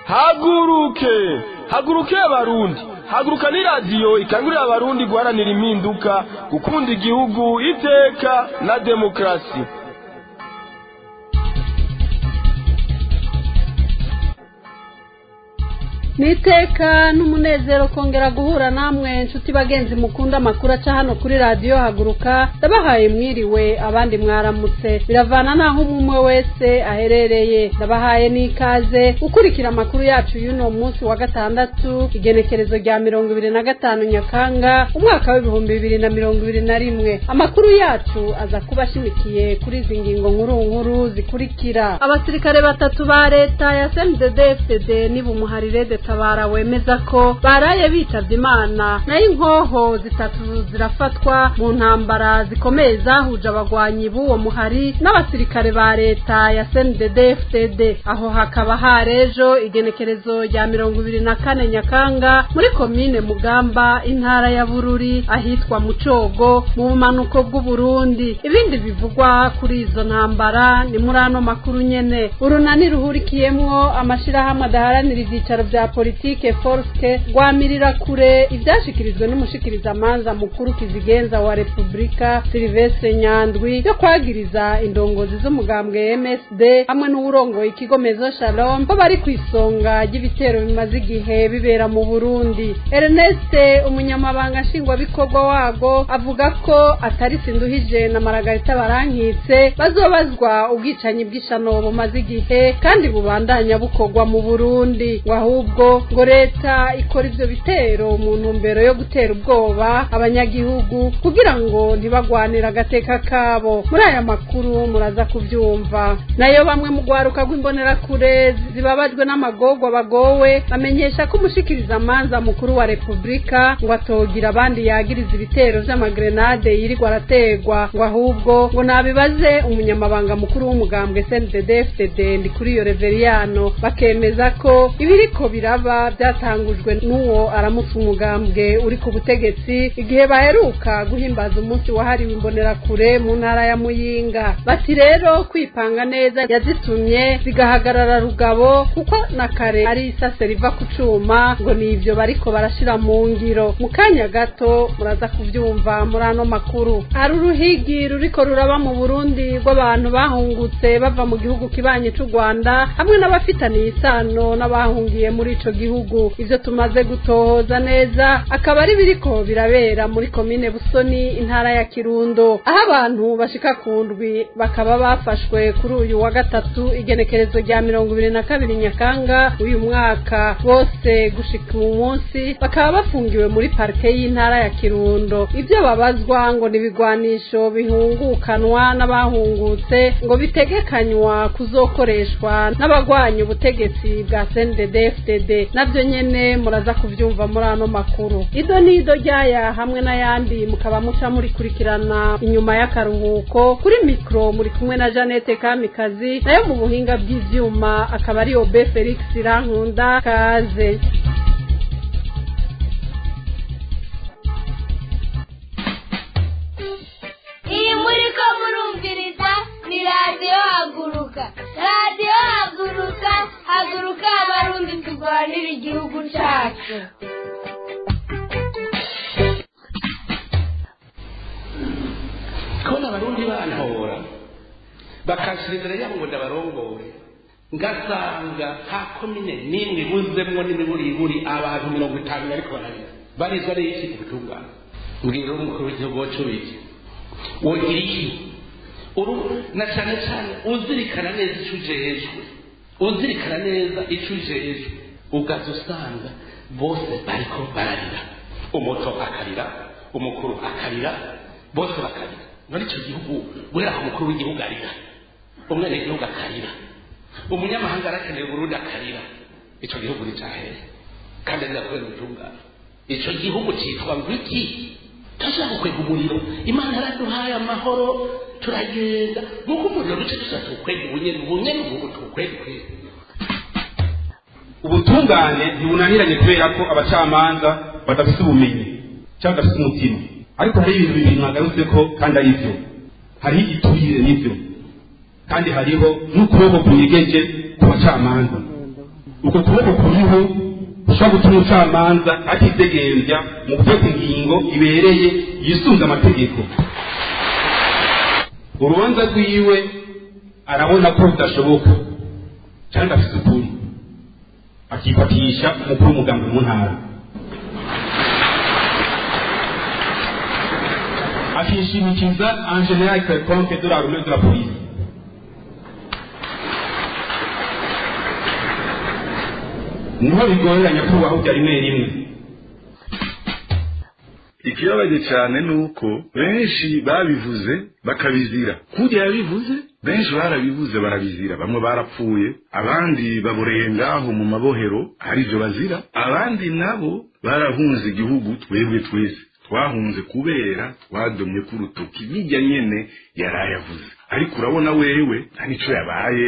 haguruke haguruke abarundi haguruka ni radiyo ikangurira abarundi guharanira impinduka gukunda igihugu iteka na demokarasi niteka n'umunezero kongera guhura namwe nshuti bagenzi mukunda amakuru aca hano kuri radiyo haguruka ndabahaye mwiriwe abandi mwaramutse biravana n'aho umwe wese aherereye ndabahaye n'ikaze ukurikira amakuru yacu y'uno munsi wa gatandatu igenekerezo rya mirongo ibiri na gatanu nyakanga umwaka w'ibihumbi bibiri na mirongo ibiri na rimwe amakuru yacu aza kuba ashimikiye kuri izi ngingo nkuru nkuru zikurikira abasirikare batatu ba leta ya cmdd fdd n'ibumuharire tabara wemeza ko baraye bitavye imana nayo inkoho zitatu zirafatwa mu ntambara zikomeye zahuje abagwanyi b'uwo muhari n'abasirikare ba leta ya CNDD FDD aho hakaba harejo igenekerezo rya mirongo ibiri na kane nyakanga muri komine mugamba intara ya bururi ahitwa mucogo mu bumanuko bw'uburundi ibindi bivugwa kuri izo ntambara ni muri ano makuru nyene urunani ruhurikiyemwo amashirahamwe adaharanira ivyicaro vya politike forske rwamirira kure ivyashikirijwe n'umushikirizamanza mukuru kizigenza wa repubulika silvestre nyandwi yo kwagiriza indongozi z'umugambwe msd hamwe n'uwurongoye ikigo mezo shalom ko bari ku isonga ry'ibitero bimaze igihe bibera mu burundi ernest umunyamabanga nshingwabikorwa wago avuga ko atari sinduhije na maragarita barankitse bazobazwa ubwicanyi bw'ishano bumaze igihe kandi bubandanya bukorwa mu burundi ngo ahubwo ngo leta ikora ivyo bitero mu ntumbero yo gutera ubwoba abanyagihugu kugira ngo ntibagwanire agateka kabo muri aya makuru muraza kuvyumva nayo bamwe mu rwaruka rw'imbonerakure zibabajwe n'amagorwa bagowe bamenyesha ko umushikirizamanza mukuru wa repubulika ngo atogira abandi yagiriza ibitero vy'amagrenade yirirwa arategwa ngo ahubwo ngo nabibaze umunyamabanga mukuru w'umugambwe cndd fdd ndi kuri iyo reveriyano bakemeza ko ibiriko biraba byatangujwe n'uwo aramutse umugambwe uri ku butegetsi igihe baheruka guhimbaza umunsi wahariwe imbonerakure mu ntara ya muyinga bati rero kwipanga neza yazitumye zigahagarara rugabo kuko na kare ari isase riva ku cuma ngo ni ivyo bariko barashira mu ngiro mu kanya gato muraza kuvyumva muri ano makuru hari uruhigi ruriko ruraba mu burundi rw'abantu bahungutse bava mu gihugu kibanye c'u rwanda hamwe n'abafitaniye isano n'abahungiye muri ico gihugu ivyo tumaze gutohoza neza akaba ari biriko birabera muri komine busoni intara ya kirundo aho abantu bashika ku ndwi bakaba bafashwe kuri uyu wa gatatu igenekerezo rya mirongo ibiri na kabiri nyakanga uyu mwaka bose gushika uyu munsi bakaba bafungiwe muri parike y'intara ya kirundo ivyo babazwa ngo ni ibigwanisho bihungukanwa n'abahungutse ngo bitegekanywa kuzokoreshwa n'abagwanya ubutegetsi bwa CNDD FDD navyo nyene muraza kuvyumva muri ano makuru ido nido ryaya hamwe n'ayandi mukaba muca murikurikirana inyuma y'akaruhuko kuri mikro muri kumwe na Janete Kamikazi nayo mu buhinga bw'ivyuma akaba ari Obe Felix Rankunda kaze iyi muri ko murumviriza ni radiyo haguruka radiyo haguruka haguruka abarundi turwanira igihugu cyacu kubona abarundi bantora bakashira imbere yabo ngo ndabarongore ngasanga nta komine n'imwe ibuzemwo n'imiburiburi abantu mirongo itanu bariko bararira barizwa n'iki ubutungane mbwira umukuru w'igihugu wacu wiki wogira iki uru na cyane cyane uzirikana neza icyo ujejwe uzirikana neza icyo ujejwe ugaza usanga bose bariko bararira umuto akarira umukuru akarira bose bakarira muri icyo gihugu guhera ku mukuru w'igihugu arira umwene gihugu akarira umunyamahanga arakeneye uburundi akarira icyo gihugu ni cyahere kandi azira kubera ubutungane icyo gihugu cyitwa ngo iki turashaka gukwega umuriro imana yaraduhaye amahoro turagenda nk'uko umuriro duce dusa tuwukwega ubunyene ubunyene ubu tuwukwega kwega ubutungane ntibunaniranye kubera ko abacamanza badafite ubumenyi cyangwa badafite umutima ariko hari ibintu bibiri mwagarutse ko kandi ari byo hariho igiturire n'ibyo kandi hariho n'ukuboko kunyegeje ku bacamanza uko kuboko kuriho gushobora gutuma umucamanza atidegenvya mu gufata ingingo ibereye yisunze amategeko urubanza rwiwe arabona ko rudashoboka cyangwa afite ukuri akifatisha umukuru w'umugambi mu ntara akishimikiza en general quelconque de la rumeur de la police niho bigorera nyakubahwa bya rimwe rimwe ikibabaje cyane ni uko benshi babivuze bakabizira kurya yabivuze benshi barabivuze barabizira bamwe barapfuye abandi baboreye ngaho mu mabohero hari ibyo bazira abandi nabo barahunze igihugu twebwe twese twahunze kubera twadomye ku rutoki bijya nyene yarayavuze ariko urabona wewe nta nico yabaye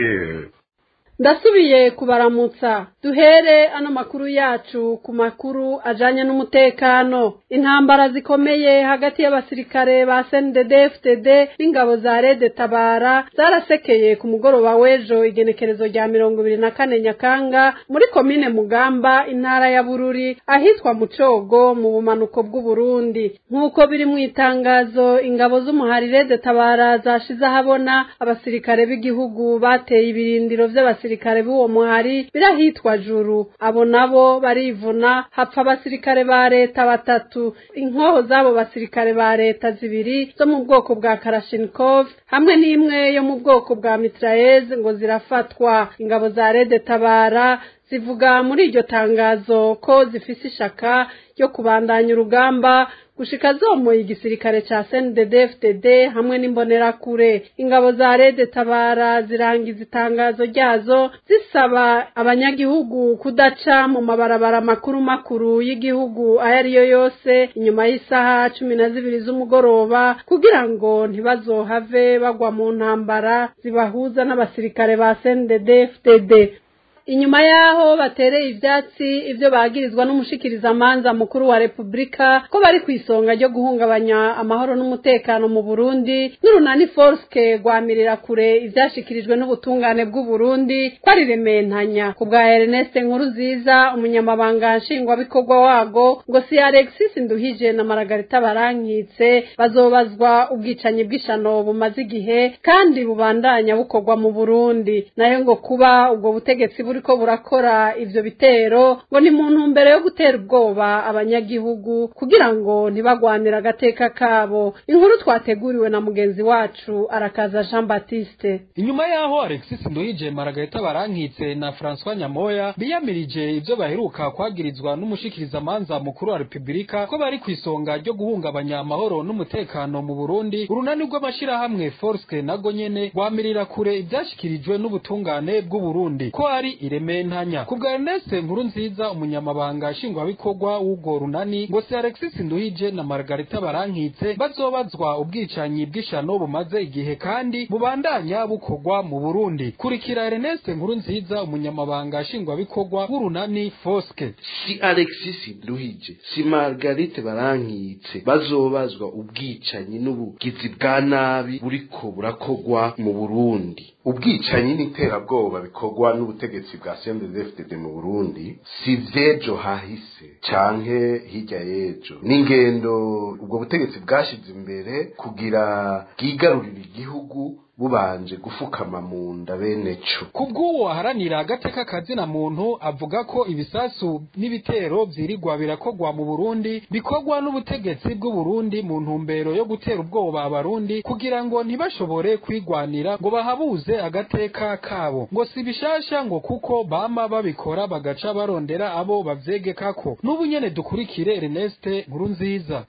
ndasubiye kubaramutsa duhere ano makuru yacu ku makuru ajanye n'umutekano intambara zikomeye hagati y'abasirikare ba CNDD-FDD n'ingabo za Rede Tabara zarasekeye ku mugoroba w'ejo igenekerezo rya mirongo ibiri na kane Nyakanga muri komine Mugamba intara ya Bururi ahitwa Mucogo mu bumanuko bw'u Burundi nk'uko biri mu itangazo ingabo z'umuhari Rede Tabara zashize ahabona abasirikare b'igihugu bateye ibirindiro vy'abasirikare abasirikare b'uwo muhari birahitwa juru abo nabo barivuna hapfa abasirikare ba leta batatu inkoho z'abo basirikare ba leta zibiri zo mu bwoko bwa karashinikov hamwe n'imwe yo mu bwoko bwa mitraez ngo zirafatwa ingabo za rede tabara zivuga muri iryo tangazo ko zifise ishaka ryo kubandanya urugamba gushika zomoye igisirikare ca CNDD-FDD hamwe n'imbonerakure ingabo za Rede Tabara zirangiza itangazo ryazo zisaba abanyagihugu kudaca mu mabarabara makuru makuru y'igihugu ayo ariyo yose inyuma y'isaha cumi na zibiri z'umugoroba kugira ngo ntibazohave bagwa mu ntambara zibahuza n'abasirikare ba CNDD-FDD inyuma yaho batereye ivyatsi ivyo bagirizwa n'umushikirizamanza mukuru wa Republika ko bari ku isonga ryo guhungabanya amahoro n'umutekano mu Burundi n'urunani Forske rwamirira kure ivyashikirijwe n'ubutungane bw'u Burundi ko ari rementanya ku bwa Ernest Nkuruziza umunyamabanga nshingwabikorwa wago ngo si Alexis Nduhije na Margarita Barankitse bazobazwa ubwicanyi bw'ishano bumaze igihe kandi bubandanya bukorwa mu Burundi nayo ngo kuba ubwo butegetsi buri buriko burakora ivyo bitero ngo ni mu ntumbero yo gutera ubwoba abanyagihugu kugira ngo ntibagwanire agateka kabo inkuru twateguriwe na mugenzi wacu arakaza Jean Baptiste inyuma yaho Alexis Nduhije Margarita Barankitse na François Nyamoya biyamirije ivyo baheruka kwagirizwa n'umushikirizamanza mukuru wa Republika ko bari ku isonga ryo guhungabanya amahoro n'umutekano mu Burundi urunani rw'amashirahamwe Forske nago nyene rwamirira kure ivyashikirijwe n'ubutungane bw'u Burundi ko ari irementanya ku bwa Ernest nkuru nziza umunyamabanga nshingwabikorwa w'ubwo runani ngo si Alexis Nduhije na Margarita Barankitse bazobazwa ubwicanyi bw'ishano bumaze igihe kandi bubandanya bukorwa mu Burundi kurikira Ernest nkuru nziza umunyamabanga nshingwabikorwa w'urunani Foske si Alexis Nduhije si Margarite Barankitse bazobazwa ubwicanyi n'ubugizi bwa nabi buriko burakorwa mu Burundi ubwicanyi n'iterabwoba bikorwa n'ubutegetsi bwa CNDD-FDD mu Burundi si vyejo hahise canke hirya yejo n'ingendo ubwo butegetsi bwashize imbere kugira bwigarurire igihugu bubanje gufukama mu nda bene co kubw'uwo aharanira agateka kazina muntu avuga ko ibisasu n'ibitero vyirigwa birakorwa mu Burundi bikorwa n'ubutegetsi bw'u Burundi mu ntumbero yo gutera ubwoba abarundi kugira ngo ntibashobore kwigwanira ngo bahabuze agateka kabo ngo si bishasha ngo kuko bama babikora bagaca barondera abo bavyegekako n'ubu nyene dukurikire Ernest Nkurunziza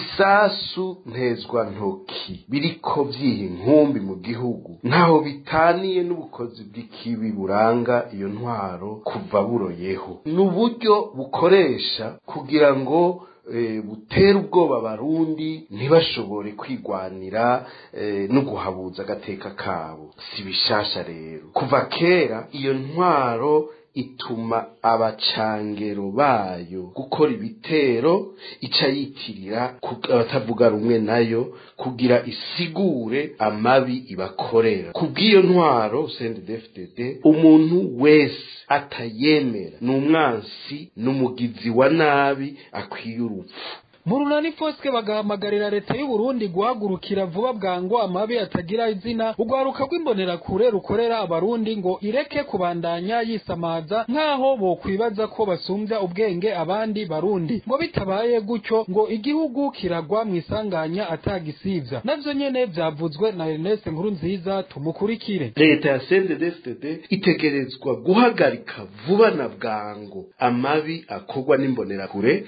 ibisasu ntezwa ntoki biriko vyiha inkumbi mu gihugu ntaho bitaniye n'ubukozi bw'ikibi buranga iyo ntwaro kuva buroyeho ni uburyo bukoresha kugira ngo butera ubwoba abarundi ntibashobore kwigwanira no guhabuza agateka kabo si bishasha rero kuva kera iyo ntwaro ituma abacangero bayo gukora ibitero ica yitirira ku- abatavuga rumwe nayo kugira isigure amabi ibakorera kubw'iyo ntwaro CNDD-FDD umuntu wese atayemera ni umwansi n'umugizi wa nabi akwiye urupfu mu runani foske bagahamagarira leta y'u Burundi guhagurukira vuba bwango amabi atagira izina urwaruka rw'imbonerakure rukorera abarundi ngo ireke kubandanya yisamaza nk'aho bokwibaza ko basumbya ubwenge abandi barundi ngo bitabaye gutyo ngo igihugu kiragwa mu isanganya atagisivya navyo nyene vyavuzwe na Ernest Nkurunziza tumukurikire leta ya CNDD-FDD itegerezwa guhagarika vuba na bwango amabi akorwa n'imbonerakure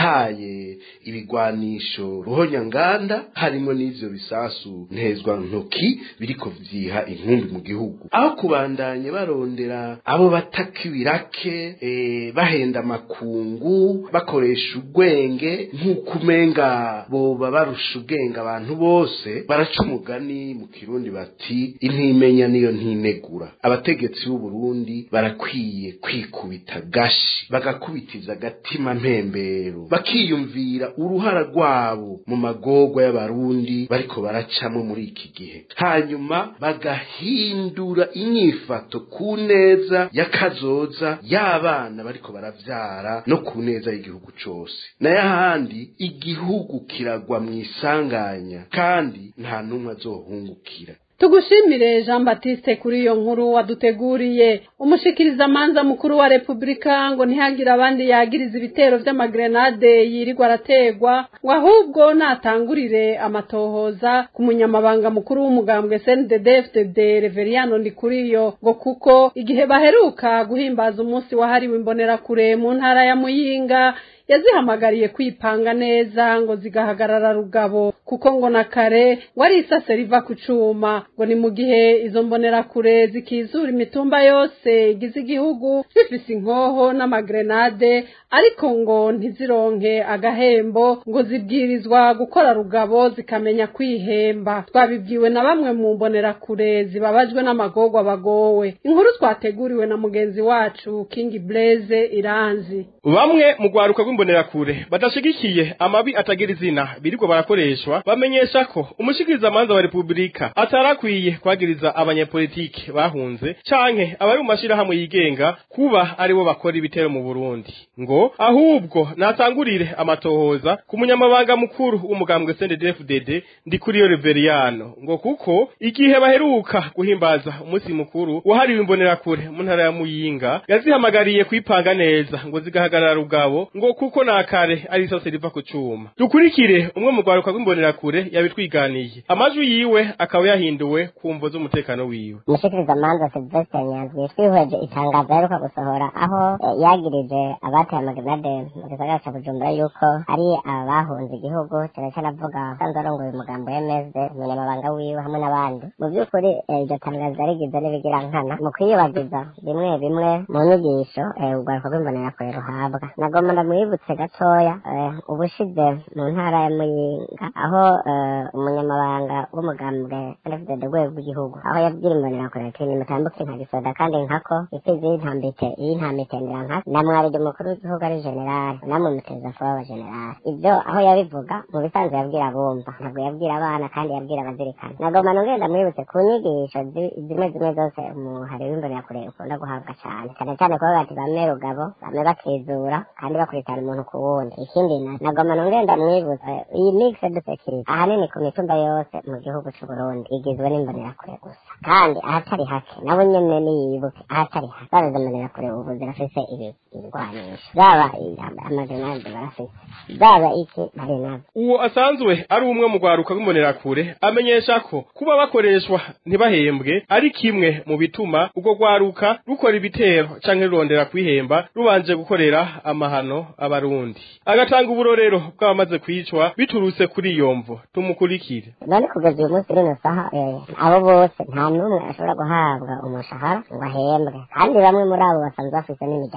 yahaye ibigwanisho ruhonyanganda harimo n'ivyo bisasu ntezwa ntoki biriko vyiha inkumbi mu gihugu aho kubandanye barondera abo bataka ibirake eh, bahenda amakungu bakoresha ubwenge nk'uko umenga boba barusha ubwenge abantu bose baraca umugani mu kirundi bati intimenya niyo ntinegura abategetsi b'u Burundi barakwiye kwikubita gashi bagakubitiza agatima mpembero bakiyumvira uruhara rwabo mu magorwa y'abarundi bariko baracamo muri iki gihe hanyuma bagahindura inyifato ku neza y'akazoza y'abana bariko baravyara no ku neza y'igihugu cose nayo ahandi igihugu kiragwa mu isanganya kandi nta n'umwe azohungukira tugushimire jean batiste kuri iyo nkuru waduteguriye umushikirizamanza mukuru wa repubulika ngo ntihagire abandi yagiriza ibitero vy'amagrenade yirirwa arategwa ngo ahubwo natangurire amatohoza ku munyamabanga mukuru w'umugambwe cndd fdd reveriano ndikuriyo ngo kuko igihe baheruka guhimbaza umunsi wahariwe imbonerakure mu ntara ya muyinga yazihamagariye kwipanga neza ngo zigahagarara rugabo kuko ngo na kare wari isase riva ku cuma ngo ni mu gihe izo mbonerakure zikizura imitumba yose igize igihugu zifise inkoho n'amagrenade ariko ngo ntizironke agahembo ngo zibwirizwa gukora rugabo zikamenya kwihemba twabibwiwe na bamwe mu mbonerakure zibabajwe n'amagorwa bagowe inkuru twateguriwe na mugenzi wacu king blaze iranzi bamwe mu rwaruka rw'imbonerakure badashigikiye amabi atagira izina birirwa barakoreshwa bamenyesha ko umushikirizamanza wa repubulika atarakwiye kwagiriza abanyepolitike bahunze canke abari mu mashirahamwe yigenga kuba aribo bakora ibitero mu burundi ngo ahubwo natangurire amatohoza ku munyamabanga mukuru w'umugambwe CNDD-FDD ndi kuri yo Reveriano ngo kuko igihe baheruka guhimbaza umunsi mukuru wahariwe imbonerakure mu ntara ya Muyinga yazihamagariye kwipanga neza ngo zigahagarara rugabo ngo kuko nakare ari isose riva ku cuma dukurikire umwe mu rwaruka rw'imbonerakure yabitwiganiye amajwi yiwe akaba yahinduwe ku mvo z'umutekano wiwe umushikirizamanza silvestre nyanzwi twihweje itangazo aheruka gusohora aho eh, yagirije abateye amagrenade mu gisagara ca bujumbura yuko ari abahunze igihugu cyane cyane avuga usanzwe arongoye umugambo w'emeze umunyamabanga wiwe hamwe n'abandi mu by'ukuri eh, iryo tangazo yarigize n'ibigira nkana mu kwiyubagiza bimwe bimwe mu nyigisho eh, urwaruka rw'imbonerakure ruhabwa nagomba ndamwibutse gatoya eh, ubushize mu ntara ya muyinga aho eh, umunyamabanga w'umugambwe ndafite rwego rw'igihugu aho yabwira imbonerakure ati nimutambuke nka gisoda kandi nkako imfizi y'intambike y'intamitendera nka namwarije umukuru w'igihugu ari generali namwe muteza kuba aba generali ibyo aho yabivuga mu bisanzwe yabwira abumva ntabwo yabwira abana kandi yabwira abazirikana nagomba nongera mwibutse ku nyigisho zi- zimwe zimwe zose umuhari w'imbonerakure ukunda guhabwa cyane cyane cyane kuba bati bamwe rugabo bamwe bakizura kandi bakurikirana umuntu ku wundi ikindi na- nagomba nongera mwibutse iyi mixed security ahanini ku mitumba yose mu gihugu cy'u Burundi igizwe n'imbonerakure gusa kandi ahatari hake nabo nyene niyibuke ahatari hake zaba izo mbonerakure ubu zirafise ibi- ibigwanisho zaba i- amagrenade barafise zaba iki bari navyo uwo asanzwe ari umwe mu rwaruka rw'imbonerakure amenyesha ko kuba bakoreshwa ntibahembwe ari kimwe mu bituma urwo rwaruka rukora ibitero canke rurondera kwihemba rubanje gukorera amahano abarundi agatanga uburorero bw'abamaze kwicwa biturutse kuri iyo mvo tumukurikire none kugeza uyu munsi rino saha eh, abo bose nta n'umwe ashobora guhabwa umushahara ngo ahembwe kandi bamwe muri abo basanzwe bafise n'imiryango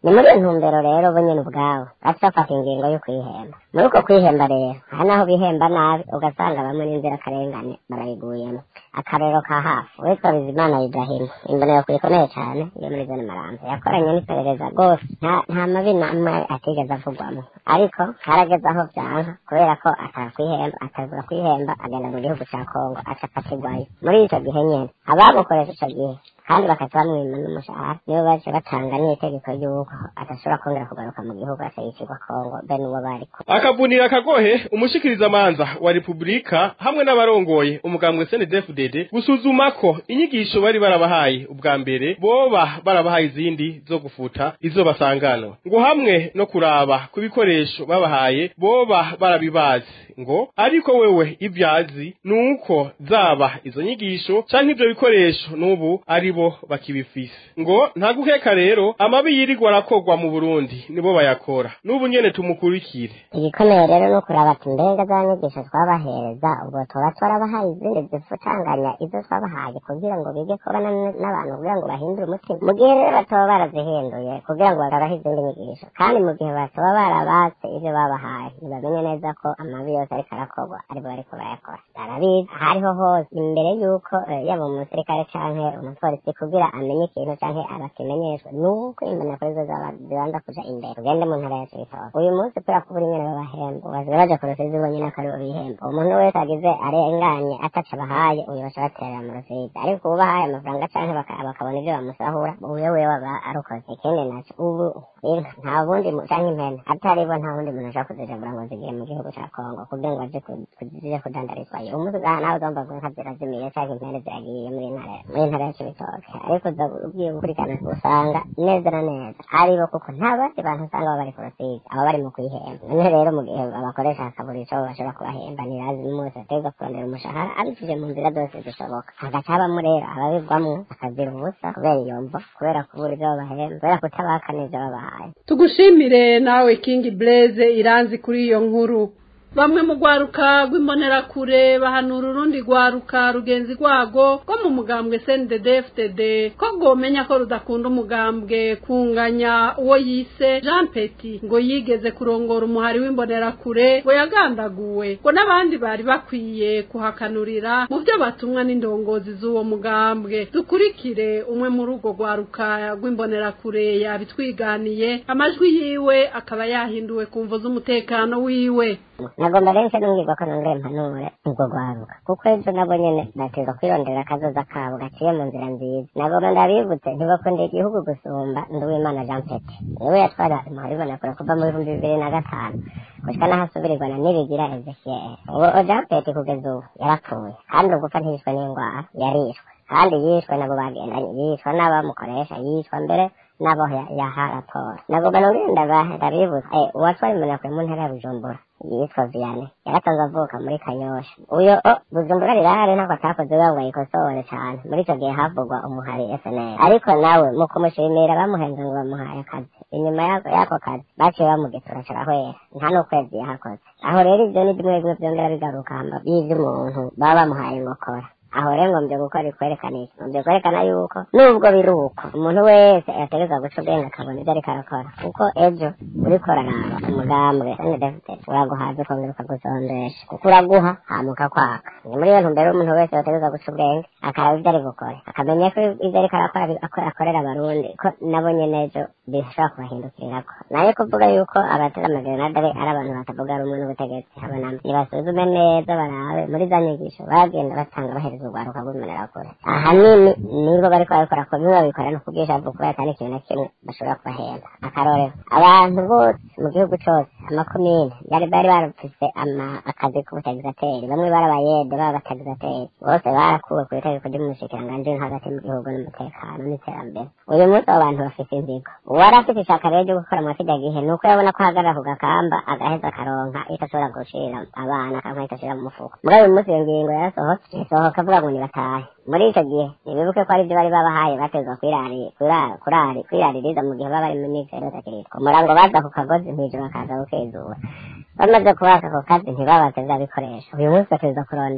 ni muri iyo ntumbero rero bo nyine ubwabo baca bafata ingingo yo kwihemba muri uko kwihemba rero aha naho bihemba nabi ugasanga bamwe n'inzirakarengane barayiguyemo akarero ka hafi uwitwa bizimana ibrahimu imbonero ikomeye cyane iyo muri zone marambo yakoranye n'iperereza rwose nta nta mabi namwe atigeze avugwamo ariko harageze aho byanka kubera ko atakwihemba atagura kwihemba agenda mu gihugu cya kongo aca akatigwayo muri icyo gihe nyine abamukoresha icyo gihe kandi bakaca bamwima n'umushahara nibo baje batanga n'itegeko ry'uko adashobora kongera kugaruka mu gihugu akayicirwa kongo be n'uwo bariko akavunira akagohe umushikirizamanza wa repubulika hamwe n'abarongoye umugambwe snedfdd gusuzuma ko inyigisho bari barabahaye ubwa mbere boba barabahaye izindi zo gufuta izo basanganwa ngo hamwe no kuraba ku bikoresho babahaye boba barabibazi ngo ariko wewe ibyazi ni uko zaba izo nyigisho canke ivyo bikoresho n'ubu ari bo bakibifise ngo nta guheka rero amabi yirirwa arakorwa mu burundi nibo bayakora n'ubu nyene tumukurikire igikomeye rero ni ukuraba ati mbega za nyigisho twabahereza ubwo tuba twarabahaye izindi zifutanganya izo twabahaye kugira ngo bige kubana n'abantu kugira ngo bahindure umutima mu gihe rero bataba barazihinduye kugira ngo bagabahe izindi nyigisho kandi mu gihe bataba barabatse ivyo babahaye ntibamenye neza ko amabi yose ariko arakorwa aribo bariko bayakora barabizi hariho hose imbere y'uko eh, yaba umusirikare canke umupolisi kugira amenye ikintu canke abakimenyeshwe nuko imboneko arizo zaba- zibanza kuja imbere ugende mu ntara ya cibitoke uyu munsi kubera ko buri nyene babahemba baziba baja ku rusizi bonyene ko aribo bihemba umuntu wese agize arenganye ataco abahaye uyu baca baterera mu rusizi ariko ubu bahaye amafaranga canke baka- bakabona ivyo bamusahura uyo wewe aba arukoze ikindi naco ubu inka nta bundi mu- canke impene atari bo nta wundi muntu ashobora kuzijabura ngo zigiye mu gihugu ca kongo kugira ngo aje ku- ku- zije kudandarizwayo umunsi ugaha nawe ugomba ngo inka zirazimiye canke impene ziragiye muri ntara muri ntara ya cibitoke ariko uza ugiye gukurikirana usanga neza na neza aribo kuko nta bandi bantu usanga baba bari ku rusizi aba bari mu kwihemba none rero mu gihe abakoresha hakabura ico bashobora kubahemba ntirazi n'umunsi bategwa kurondera umushahara abicishije mu nzira zose zishoboka hagaca habamo rero ababigwamwo akazira ubusa kubera iyo mvo kubera kubura ivyo babahemba kubera kutabaka n'ivyo babahaye tugushimire nawe kingi blaze iranzi kuri iyo nkuru bamwe mu rwaruka rw'imbonerakure bahanura urundi rwaruka rugenzi rwago rwo mu mugambwe cndd ko rwomenya ko rudakunda umugambwe kunganya uwo yise jean peti ngo yigeze kurongora umuhari w'imbonerakure ngo yagandaguwe ngo n'abandi bari bakwiye kuhakanurira mu byo batumwa n'indongozi z'uwo mugambwe dukurikire umwe muri urwo rwaruka rw'imbonerakure yabitwiganiye amajwi yiwe akaba yahinduwe ku mvo z'umutekano wiwe nagomba rero nse nubwirwa ko nongere mpanure ubwo rwaruka kuko ejo nabo nyene batezwa kwirondera akazoza kabo gaciye mu nzira nziza nagomba ndabibutse ntibakunda igihugu gusumba nduwimana jean pete niwe yatwara umuharibona kure kuva mu bihumbi bibiri na gatanu gushika n'ahasubirirwa na nibigira ezekiel uwo jean pete kugeza ubu yarapfuye kandi ugupfa ntiyishwe n'indwara yarishwe kandi yishwe nabo bagendanye yishwe n'abamukoresha yishwa mbere nabo ya- yaha raporo nagomba nongere ndaba- ndabibutsa eh, uwatwara imbonakure mu ntara ya bujumbura yitwa Vianney yaratanze avuka muri Kanyosha uyo o Bujumbura rirahari ntabwo atakoze kugira ngo ayikosore cyane muri icyo gihe havugwa umuhari FNL ariko nawe mu kumushimira bamuhenze ngo bamuhaye akazi inyuma y'ako y'ako kazi baciye bamugetura carahwera nta n'ukwezi yahakoze aho rero ibyo ni bimwe bimwe byongera bigaruka hamba by'ivy'umuntu baba bamuhaye ngokora aho rero ngombye gukora ikwerekana iki ngombye kwerekana yuko nubwo biri uko umuntu wese yategereza guca ubwenge akabona ibyo ariko arakora kuko ejo uriko uraraba umugambwe ndefite uraguhaza ukongera ukagusondesha kuko uraguha hama ukakwaka ni muri iyo ntumbero umuntu wese yategereza guca ubwenge akaraba ibyo ari gukora akamenya ko ibyo ariko arakora bi- ako- akorera abarundi ko nabo nyene ejo bishobora kubahindukirirako nayo kuvuga yuko abatera amagerenade ari ari abantu batavuga rumwe n'ubutegetsi habona nibasuzume neza barabe muri za nyigisho bagenda batanga bahereza urwaruka rw'imbonerakure ahanini nibo bariko babikora ko bimwe babikora no kubwisha kubera atari ikintu na kimwe bashobora kubahemba akarorero abantu bose mu gihugu cose amakomine bari bari barafise ama- akazi k'ubutagizateri bamwe bari abayede baba batagizateri bose barakuwe ku itegeko ry'umushikiranganji wo hagati mu gihugu n'umutekano n'iterambere uyu munsi abo bantu bafise inzigo uwari afite ishaka rero ryo gukora muri kirya gihe ni uko yabona ko ahagarara ku gakamba agaheza akaronka icyo ashobora gushira abana akanka icyo ashira mu mufuko muri uyu munsi iyo ngingo yarasohotse isohoka avuga ngo nibatahe muri icyo gihe ntibibuke ko ari byo bari babahaye batezwa kwirari- kwira- kurari kwiraririza mu gihe baba bari mu migero itakiritwa umurango baza ku kagozi mw'ijoro bakaza gukizura bamaze kubaka ako kazi ntibabaze bya bikoresho uyu munsi bateza kurondera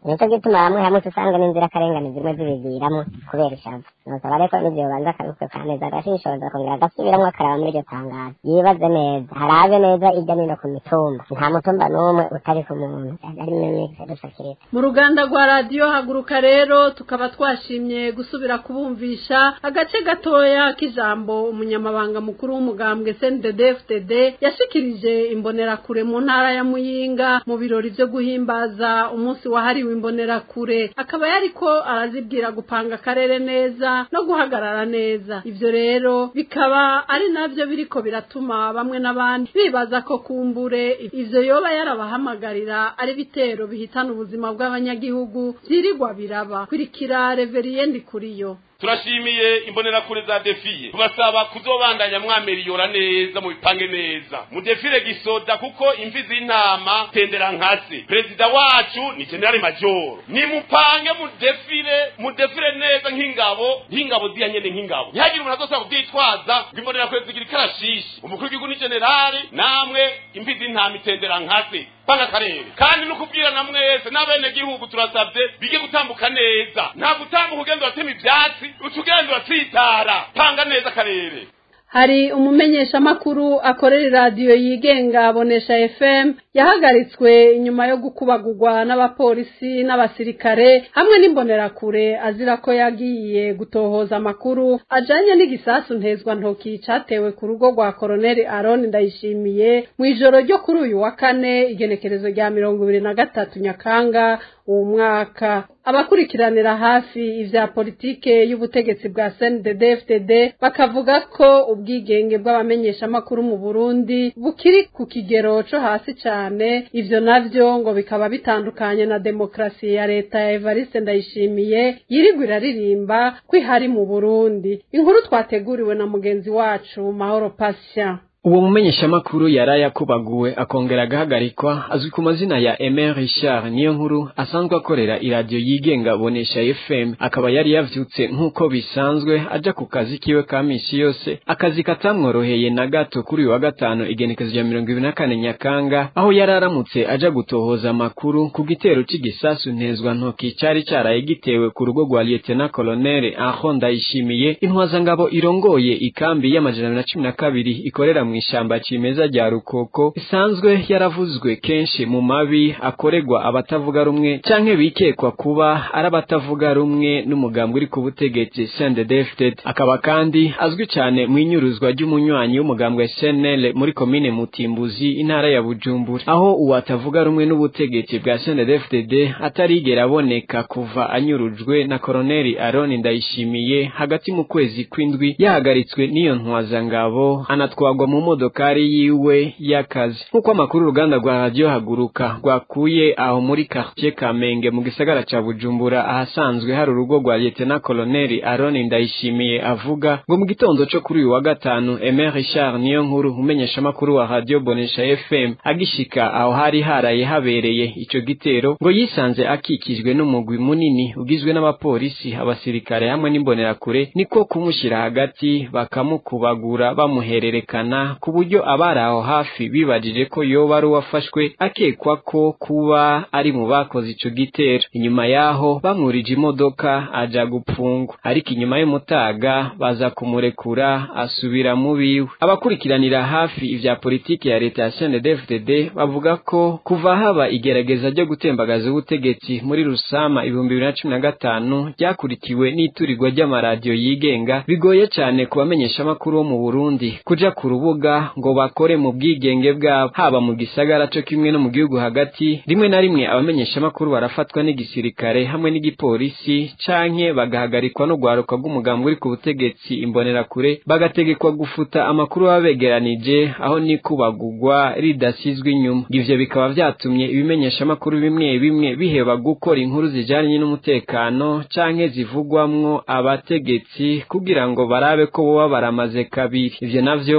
nicyo gituma hamwe hamwe usanga n'inzirakarengane zimwe zibiviramo kubera ishavu nusaba reko n'ivyo banza akabikwepa neza agashishoza akongera agasubiramwo akaraba muri iryo tangazo yibaze neza harabe neza irya nino ku mitumba nta mutumba n'umwe utari ku muntu ari mimikse dusakirita mu ruganda rwa radiyo haguruka rero tukaba twashimye gusubira kubumvisha agace gatoya k'ijambo umunyamabanga mukuru w'umugambwe CNDD-FDD yashikirije imbonerakure mu ntara ya Muyinga mu birori vyo guhimbaza umunsi wahariwe imbonerakure akaba yariko arazibwira gupanga akarere neza no guhagarara neza ivyo rero bikaba ari navyo biriko biratuma bamwe n'abandi bibaza ko kumbure ivyo yoba yarabahamagarira ari bitero bihitana ubuzima bw'abanyagihugu vyirirwa biraba kurikira reveriye ndikuriyo turashimiye imbonerakure za defiye tubasaba kuzobandanya mwameriyora neza mubipange neza mudefire gisoda kuko imvi z'intama tendera nkase perezida wacu ni generali majoro nimupange mudefire mudefire neza nk'ingabo nk'ingabo ziya nyene nk'ingabo ntihagire umuntu azosaba kuvyitwaza ngo imbonerakure zigira ikarashishi umukuru w'igihugu ni generali namwe imvi z'intama itendera nkase panga akarere kandi no kubwirana mwese n'abenegihugu turasabye bige gutambuka neza nta gutambuka ugenda uratema ivyatsi uca ugenda uratsitara panga neza akarere hari umumenyeshamakuru akorera iradiyo yigenga abonesha fm yahagaritswe inyuma yo gukubagurwa n'abapolisi n'abasirikare hamwe n'imbonerakure azira ko yagiye gutohoza amakuru ajanye n'igisasu ntezwa ntoki catewe ku rugo rwa koroneli aron ndayishimiye mu ijoro ryo kuri uyu wa kane igenekerezo rya mirongo ibiri na gatatu nyakanga uwo mwaka abakurikiranira hafi ivya politike y'ubutegetsi bwa CNDD-FDD bakavuga ko ubwigenge bw'abamenyeshamakuru mu Burundi bukiri ku kigero co hasi cane ivyo navyo ngo bikaba bitandukanye na demokrasi ya leta ya Evariste Ndayishimiye yirigwa iraririmba ko ihari mu Burundi inkuru twateguriwe na mugenzi wacu Mahoro Patient uwo mumenyeshamakuru yari yakubaguwe akongera agahagarikwa azwi ku mazina ya Aimé Richard niyo nkuru asanzwe akorera iradiyo yigenga bonesha FM akaba yari yavyutse nk'uko bisanzwe aja ku kazi kiwe ka misi yose akazi katamworoheye na gato kuri uyu wa gatanu igenekezo rya mirongo ibiri na kane nyakanga aho yari aramutse aja gutohoza amakuru ku gitero c'igisasu ntezwa ntoki cari caraye gitewe ku rugo rwa Lieutenant Colonel Aho Ndayishimiye intwazangabo irongoye ikambi y'amajana na cumi na kabiri ikorera mu ishamba cimeza rya rukoko isanzwe yaravuzwe kenshi mu mabi akorerwa abatavuga rumwe canke bikekwa kuba ari abatavuga rumwe n'umugambwe uri ku butegetsi CNDD-FDD akaba kandi azwi cane mu inyuruzwa ry'umunywanyi w'umugambwe SNL muri komine Mutimbuzi intara ya Bujumbura aho uwatavuga rumwe n'ubutegetsi bwa CNDD-FDD atarigera aboneka kuva anyurujwe na Koloneli Aaron Ndayishimiye hagati mu kwezi kw'indwi yahagaritswe n'iyo ntwazangabo anatwagwa mu modokari yiwe y'akazi nk'uko amakuru uruganda rwa radiyo haguruka rwakuye aho muri quartier Kamenge mu gisagara ca Bujumbura ahasanzwe hari urugo rwa Lieutenant Colonel Aaron Ndayishimiye avuga ngo mu gitondo co kuri uyu wa gatanu Aimé Richard niyo nkuru umenyesha makuru wa radio Bonesha FM agishika aho hari haraye habereye ico gitero ngo yisanze akikijwe n'umugwi munini ugizwe n'abapolisi abasirikare hamwe n'imbonerakure niko kumushyira hagati bakamukubagura bamuhererekana ku buryo abari aho hafi bibajije ko yoba ari uwafashwe akekwa ko kuba ari mu bakoze ico gitero inyuma yaho bamwurije imodoka aja gupfungwa ariko inyuma y'umutaga baza kumurekura asubira mu biwe abakurikiranira hafi ivya politiki ya leta ya CNDD-FDD bavuga ko kuva haba igerageza ryo gutembagaza ubutegetsi muri rusama ibihumbi bibiri na cumi na gatanu ryakurikiwe n'iturirwa ry'amaradiyo yigenga bigoye cane ku bamenyeshamakuru bo mu Burundi kuja ku rubuga ngo bakore mu bwigenge bwabo haba mu gisagara co kimwe no mu gihugu hagati rimwe na rimwe abamenyeshamakuru barafatwa n'igisirikare hamwe n'igipolisi canke bagahagarikwa no gwaruka rw'umugambi uri ku butegetsi imbonerakure bagategekwa gufuta amakuru baba begeranije aho nikubagurwa ridasizwe inyuma ivyo bikaba vyatumye ibimenyeshamakuru bimwe bimwe biheba gukora inkuru zijanye n'umutekano canke zivugwamwo abategetsi kugira ngo barabe ko boba baramaze kabiri ivyo navyo ngo bikaba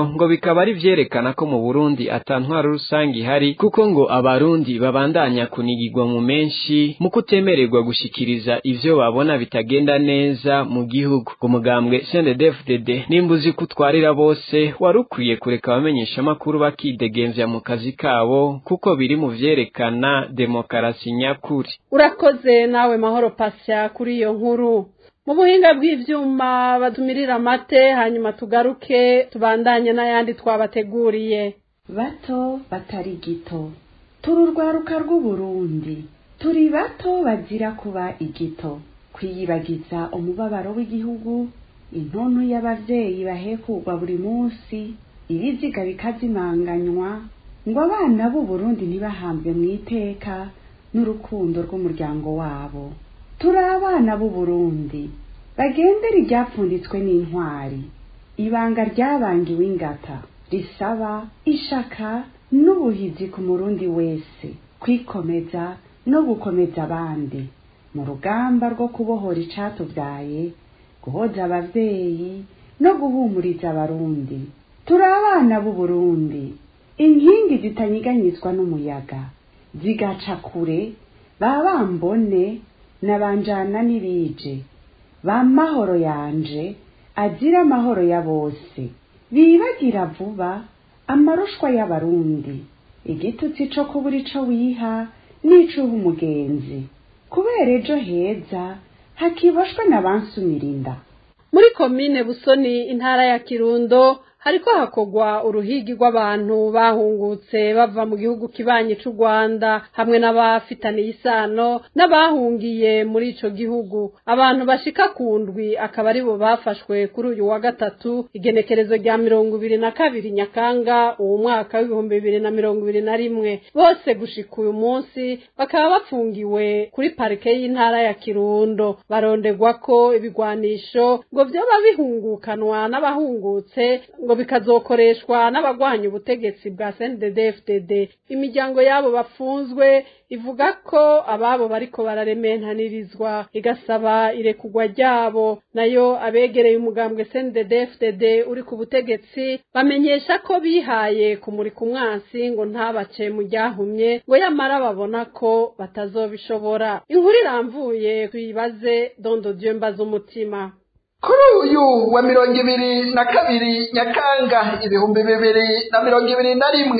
bikaba ari vyerekana ko mu Burundi ata ntwaro rusange ihari kuko ngo abarundi babandanya kunigirwa mu menshi mu kutemererwa gushikiriza ivyo babona bitagenda neza mu gihugu umugambwe CNDD-FDD nimbuzi kutwarira bose wari ukwiye kureka abamenyesha makuru bakidegemvya mu kazi kabo kuko biri mu vyerekana demokarasi nyakuri urakoze nawe mahoro pasya kuri iyo nkuru mu buhinga bw'ivyuma batumirira amate hanyuma tugaruke tubandanye n'ayandi twabateguriye bato batari gito turi urwaruka rw'uburundi turi bato bazira kuba igito kwiyibagiza umubabaro w'igihugu intonto y'abavyeyi bahekugwa buri munsi ibiziga bikazimanganywa ngo abana b'uburundi ntibahambwe mu iteka n'urukundo rw'umuryango wabo turi abana b'uburundi bagendera iryapfunditswe n'intwari ibanga ryabangiwe ingata risaba ishaka n'ubuhizi ku murundi wese kwikomeza no gukomeza abandi mu rugamba rwo kubohora icatubyaye guhoza abavyeyi no guhumuriza abarundi turi abana b'uburundi inkingi zitanyiganyizwa n'umuyaga zigaca kure ba bambone na banjana n'ibije ba mahoro yanje azira amahoro ya bose bibagira vuba amarushwa y'abarundi igitutsi co kubura ico wiha n'icuha umugenzi kubera ejo heza hakiboshwe n'abansumirinda muri komine busoni intara ya kirundo hariko hakogwa uruhigi rw'abantu bahungutse bava mu gihugu kibanyi c'u Rwanda hamwe n'abafitaniye isano n'abahungiye muri ico gihugu abantu bashika ku ndwi akaba aribo bafashwe kuri uyu wa gatatu igenekerezo rya mirongo ibiri na kabiri nyakanga uwo mwaka w'ibihumbi bibiri na mirongo ibiri na rimwe bose gushika uyu munsi bakaba bafungiwe kuri parike y'intara ya kirundo barondegwa ko ibigwanisho ngo vyoba bihungukanwa n'abahungutse ngo bikazokoreshwa n'abagwanya ubutegetsi bwa CNDD-FDD imiryango yabo bafunzwe ivuga ko ababo bariko bararementanirizwa igasaba irekugwa ryabo nayo abegereye umugambwe CNDD-FDD uri ku butegetsi bamenyesha ko bihaye kumurika umwansi ngo ntabace mu ryahumye ngo yamara babona ko batazobishobora inkuru iramvuye tuyibaze dondo dieu mbaza umutima kuri uyu wa mirongo ibiri na kabiri nyakanga ibihumbi bibiri na mirongo ibiri na rimwe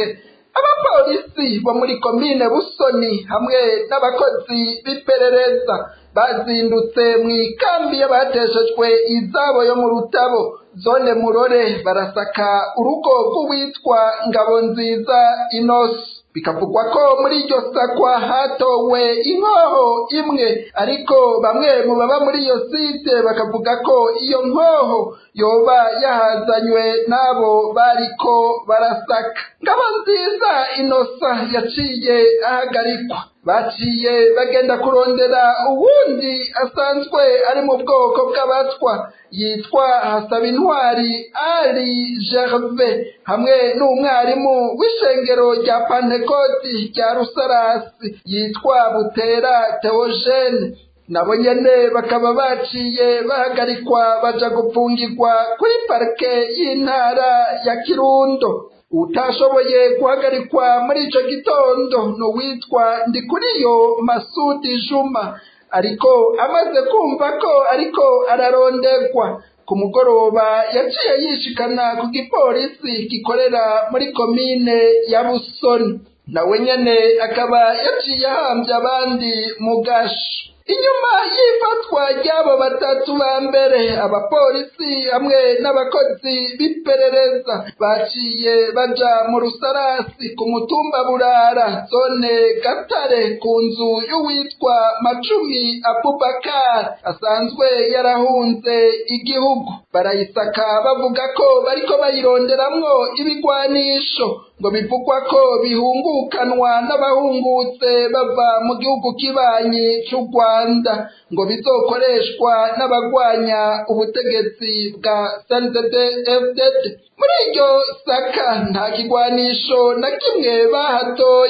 abapolisi bo muri komine busoni hamwe n'abakozi b'iperereza bazindutse mu ikambi y'abateshejwe izabo yo mu rutabo zone murore barasaka urugo rw'uwitwa ngabo nziza inosi bikavugwa ko muri iryo sakwa hatowe inkoho imwe ariko bamwe mu baba muri iyo site bakavuga ko iyo nkoho yoba yahazanywe n'abo bariko barasaka ngabo nziza inosa yaciye ahagarikwa baciye bagenda kurondera uwundi asanzwe ari mu bwoko bw'abatwa yitwa hasabintwari ari gerve hamwe n'umwarimu w'ishengero rya pantekoti rya rusarasi yitwa butera teogene nabo nyene bakaba baciye bahagarikwa baja gupfungirwa kuri parike y'intara ya kirundo utashoboye guhagarikwa muri ico gitondo n'uwitwa ndikuriyo masudi juma ariko amaze kumva ko ariko ararondegwa ku mugoroba yaciye yishikana ku gipolisi gikorera muri komine ya busoni nawe nyene akaba yaciye ahambye abandi mu gasho inyuma y'ifatwa ry'abo batatu ba mbere abapolisi hamwe n'abakozi b'iperereza baciye baja mu rusarasi ku mutumba burara zone gatare ku nzu y'uwitwa macumi abubakar asanzwe yarahunze igihugu barayisaka bavuga ko bariko bayironderamwo ibigwanisho ngo bivugwa ko bihungukanwa n'abahungutse bava mu gihugu kibanyi cy'u Rwanda ngo bizokoreshwa n'abagwanya ubutegetsi bwa CNDD-FDD muri iryo saka nta kigwanisho na kimwe bahatoye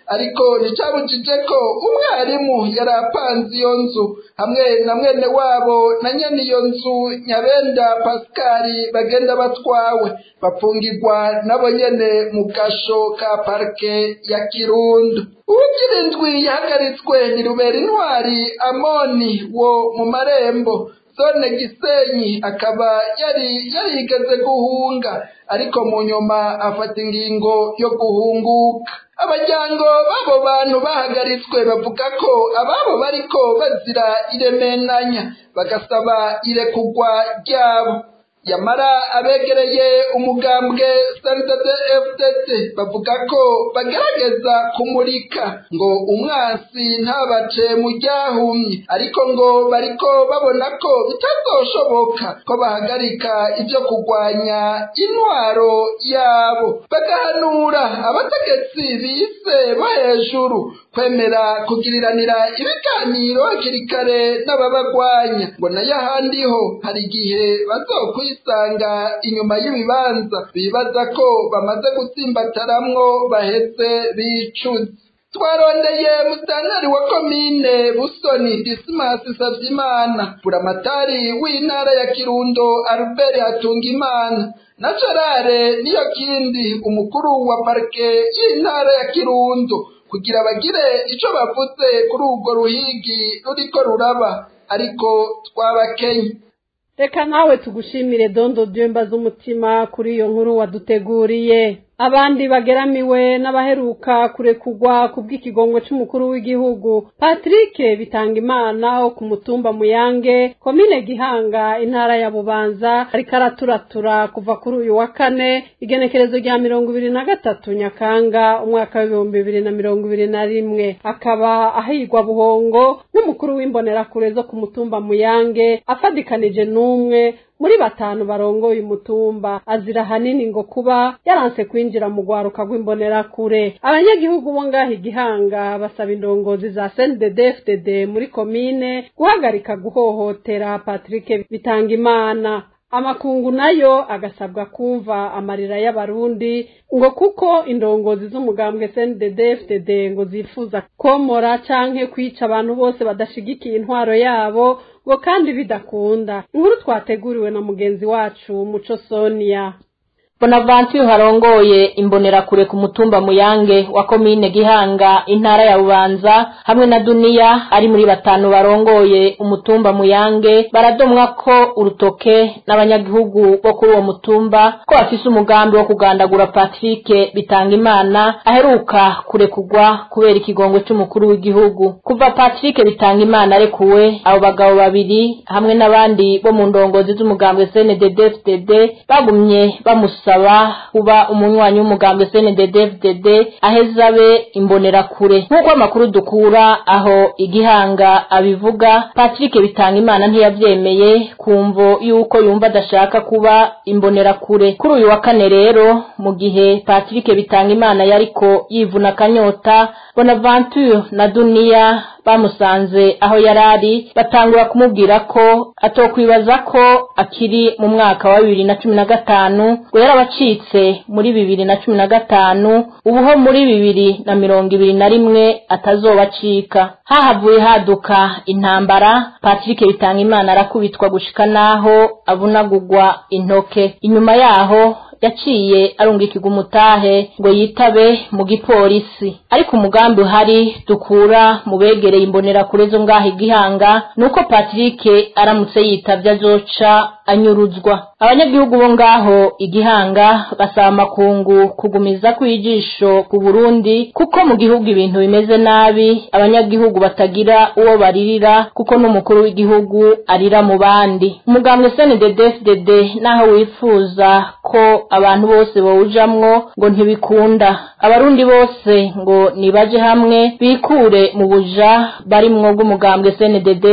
ariko nticyabujije ko umwarimu yari apanze iyo nzu hamwe na mwene wabo na nyene iyo nzu nyabenda pasikari bagenda batwawe bapfungirwa nabo nyene mu gasho ka parike ya kirundo uwugira indwi yahagaritswe ni rubera intwari amoni wo mu marembo zone gisenyi akaba yari yarigeze guhunga ariko mu nyuma afata ingingo yo guhunguka abajyango b'abo bantu bahagaritswe bavuga ko ababo bariko bazira iremenanya bagasaba irekugwa ryabo yamara abegereye umugambwe santade fdt bavuga ko bagerageza kumurika ngo umwansi ntabace mu ryahumye ariko ngo bariko babona ko bitazoshoboka ko bahagarika ibyo kurwanya intwaro yabo bagahanura abategetsi bise bo hejuru kwemera kugiriranira ibiganiro hakiri kare n'ababagwanya ngo nayo ahandi ho hari igihe bazokwisanga inyuma y'ibibanza bibaza ko bamaze gutsimbataramwo baheze bicuze twarondeye musitanteri wa komine busoni disimasi savyimana buramatari w'intara ya kirundo albert hatungimana na gerare niyo kindi umukuru wa parike y'intara ya kirundo kugira bagire ico bavuze kuri urwo ruhigi ruriko ruraba ariko twabakenye reka nawe tugushimire dondo dyemba z'umutima kuri iyo nkuru waduteguriye abandi bageramiwe n'abaheruka kurekugwa ku bw'ikigongwe c'umukuru w'igihugu patrick bitangimana wo ku mutumba muyange komine gihanga intara ya bubanza ariko araturatura kuva kuri uyu wa kane igenekerezo rya mirongo ibiri na gatatu nyakanga umwaka w'ibihumbi bibiri na mirongo ibiri na rimwe akaba ahigwa buhongo n'umukuru w'imbonerakure zo ku mutumba muyange afadikanije n'umwe muri batanu barongoye umutumba azira hanini ngo kuba yaranse kwinjira mu rwaruka rw'imbonerakure abanyagihugu bo ngaho igihanga basaba indongozi za CNDD-FDD muri komine guhagarika guhohotera Patrick Bitangimana amakungu nayo agasabwa kumva amarira y'abarundi ngo kuko indongozi z'umugambwe CNDD-FDD ngo zifuza komora canke kwica abantu bose badashigikiye intwaro yabo ngo kandi bidakunda inkuru twateguriwe na mugenzi wacu muco sonia bonavanture harongoye imbonerakure ku mutumba muyange wa komine gihanga intara ya bubanza hamwe na duniya ari muri batanu barongoye umutumba muyange baradomwa ko urutoke n'abanyagihugu bo kuri uwo mutumba ko bafise umugambi wo kugandagura patrick bitangimana aheruka kurekugwa kubera ikigongwe c'umukuru w'igihugu kuva patrick bitangimana arekuwe abo bagabo babiri hamwe n'abandi bo mu ndongozi z'umugambwe cndd bagumye bamusa gusaba kuba umunywanyi w'umugambwe CNDD-FDD aheza abe imbonerakure nk'uko amakuru dukura aho igihanga abivuga Patrick Bitangimana ntiyavyemeye kumvo yuko yumva adashaka kuba imbonerakure kuri uyu wa kane rero mu gihe Patrick Bitangimana yariko yivuna akanyota Bonaventure na Dunia bamusanze aho yarari batangura kumubwira ko atokwibaza ko akiri mu mwaka wa bibiri na cumi na gatanu ngo yarabacitse muri bibiri na cumi na gatanu ubuho muri bibiri na mirongo ibiri na rimwe atazobacika hahavuye haduka intambara patrick bitangimana arakubitwa gushika n'aho avunagurwa intoke inyuma yaho yaciye arungikirwa umutahe ngo yitabe mu gipolisi ariko umugambi uhari dukura mu begereye imbonerakure zo ngaho igihanga nuko patrick aramutse yitavye azoca anyuruzwa abanyagihugu bo ngaho igihanga basaba amakungu kugumiza kwijisho ku burundi kuko mu gihugu ibintu bimeze nabi abanyagihugu batagira uwo baririra kuko n'umukuru w'igihugu arira mu bandi umugambwe cndd naho wifuza ko abantu bose bawujamwo ngo ntibikunda abarundi bose ngo nibaje hamwe bikure mu buja barimwo bw'umugambwe cndd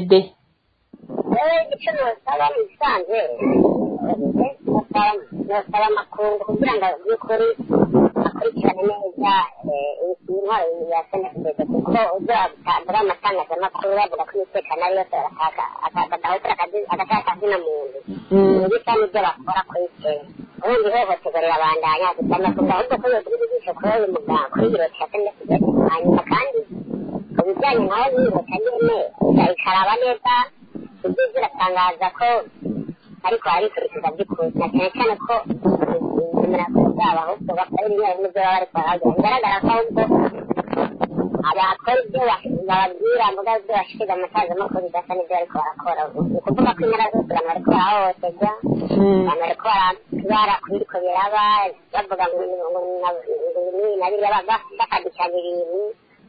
wowe icyo ntusaba mu bisanzwe ntusaba amakungu kugira ngo by'ukuri bakurikirane neza intwaro ya senefudede kuko uzatambura amatangazamakuru bavuga ko umutekano ari yose agataka akazina muntu ni bisa n'ibyo bakora kuri kera ubundi ihohoterwa rirabandanya dusaba kuvuga ahubwo ko yogira ijisho kuri uyu muganga kuri biro cya senefudede hanyuma kandi ku bijyanye naho birota nyine ikaraba neza ibyo ziratangaza ko ariko harikurikiza by'ukuri na cyane cyane ko imirakuru zabo ahubwo bakora ibimwe n'ibyo baba bari kuhagira bigaragara ko ahubwo abakora ibyo bababwira mbuga ibyo bashikiriza amatangazamakuru bidasa n'ibyo bariko barakora ni ukuvuga ko intara zose abantu bariko barahohoterwa abantu bariko barabara kubiriko biraba bavuga ngo ibi na biriya bakadikiranya ibintu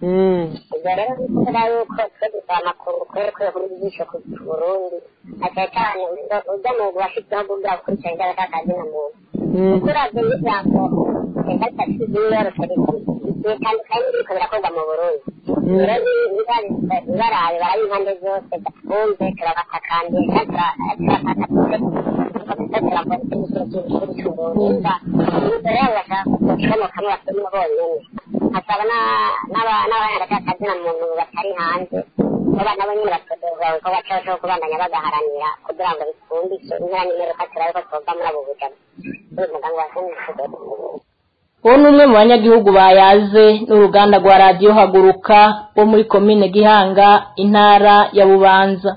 ibyo rero ni ukuvuga yuko twe dusaba amakuru kubera ko yakora ijisho ku burundi na cyane cyane ujya mu bashitseho kugira gukurikirana ibyo batakazi na muntu kuko uravye n'ijambo leta itatu yiyoroshya bitandukanye n'ibiriko birakorwa mu burundi rero ibarabe barabe impande zose bumve turabatakambiye kandi turafata turabona ikintu cy'uburundi ibyo rero bashaka gucomokamwo basubiremo bonyene hakaba n'abahanagakazi na muntu batari hanze kuba nabo nyine batodorwa ko bacaho kubandanya bagaharanira kugira ngo bifundishe intera n'imeruka turabe ko twova muri abo bujama uyu muganga wasenefudede uwo ni umwe mu banyagihugu bayaze n'uruganda rwa radiyo haguruka wo muri komine gihanga intara ya bubanza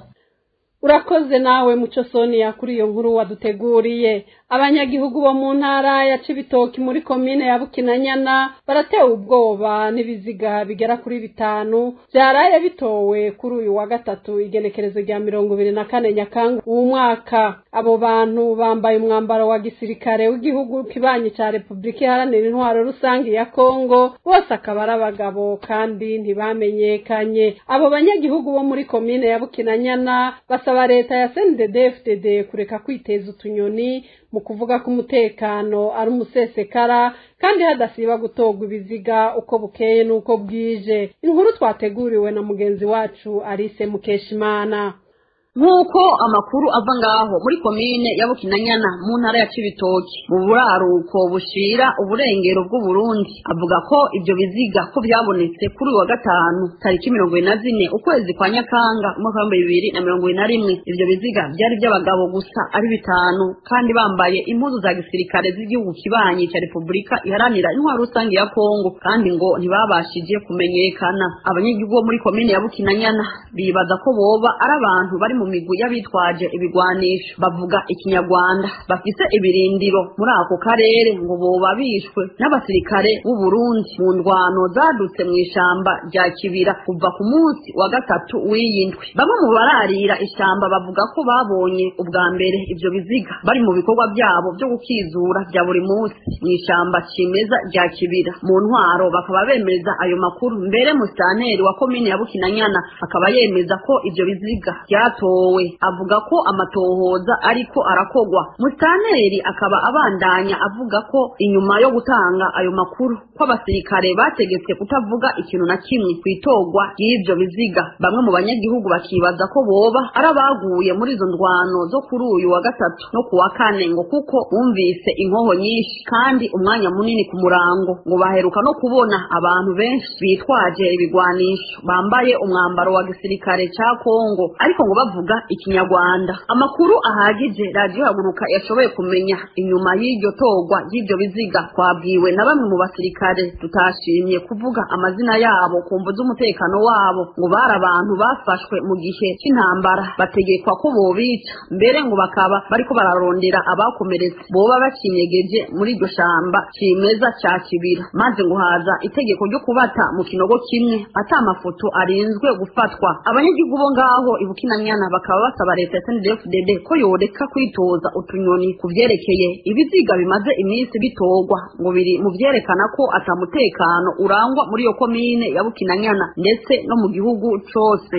urakoze nawe muco sonia kuri iyo nkuru waduteguriye abanyagihugu bo mu ntara ya cibitoki muri komine ya bukinanyana baratewe ubwoba n'ibiziga bigera kuri bitanu byaraye bitowe kuri uyu wa gatatu igenekerezo rya mirongo ibiri na kane nyakanga uwu mwaka abo bantu bambaye umwambaro wa gisirikare w'igihugu kibanyi ca repubulika iharanira intwaro rusange ya kongo bose akaba ari abagabo kandi ntibamenyekanye abo banyagihugu bo muri komine ya bukinanyana basaba leta ya cndd kureka kwiteza utunyoni mu kuvuga ko umutekano ari umusesekara kandi hadasiba gutorwa ibiziga uko bukeye n'uko bwije inkuru twateguriwe na mugenzi wacu Alice Mukeshimana nk'uko amakuru ava ngaho muri komine ya bukinanyana mu ntara ya cibitoki mu buraruko bushira uburengero bw'uburundi avuga ko ibyo biziga ko byabonetse kuri uyu wa gatanu tariki mirongo ine na zine ukwezi kwa nyakanga umwaka w'ibihumbi bibiri na mirongo ine na rimwe ibyo biziga byari iby'abagabo gusa ari bitanu kandi bambaye impuzu za gisirikare z'igihugu kibanyi cya repubulika iharanira intwaro rusange ya kongo kandi ngo ntibabashije kumenyekana abanyagihugu bo muri komine ya bukinanyana bibaza ko boba ari abantu bari mu migwi y'abitwaje ibigwanisho bavuga ikinyarwanda bafise ibirindiro muri ako karere ngo boba bishwe n'abasirikare b'u Burundi mu ndwano zadutse mu ishamba rya kibira kuva ku munsi wa gatatu w'iyindwi bamwe mu bararira ishamba bavuga ko babonye ubwa mbere ivyo biziga bari mu bikorwa byabo byo gukizura bya buri munsi mu ishamba kimeza rya kibira mu ntwaro bakaba bemeza ayo makuru mbere musitanteri wa komine ya bukinanyana akaba yemeza ko ivyo biziga byatowe avuga ko amatohoza ariko arakogwa musitanteri akaba abandanya avuga ko inyuma yo gutanga ayo makuru ko abasirikare bategetswe kutavuga ikintu na kimwe ku itorwa ry'ivyo biziga bamwe mu banyagihugu bakibaza ko boba ari abaguye muri izo ndwano zo kuri uyu wa gatatu no ku wa kane ngo kuko bumvise inkoho nyinshi kandi umwanya munini ku murango ngo baheruka no kubona abantu benshi bitwaje ibigwanisho bambaye umwambaro wa gisirikare ca kongo ariko ngo bavuga ikinyarwanda amakuru ahagije radiyo haguruka yashoboye kumenya inyuma y'iryo torwa ry'ibyo biziga twabwiwe na bamwe mu basirikare tutashimye kuvuga amazina yabo ku mvu z'umutekano wabo ngo bari abantu bafashwe mu gihe cy'intambara bategekwa ko bobica mbere ngo bakaba bariko bararondera abakomeretse boba bakinyegeje muri iryo shamba kimeza ca kibira maze ngo haza itegeko ryo kubata mu kinogo kimwe ata amafoto arinzwe gufatwa abanyagihugu bo ngaho ibukinanyana bakaba basaba leta ya SNDFDD ko yoreka kwitoza utunyoni ku vyerekeye ibiziga bimaze iminsi bitorwa ngo biri mu vyerekana ko atamutekano urangwa muri iyo komine ya Bukinanyana ndetse no mu gihugu cose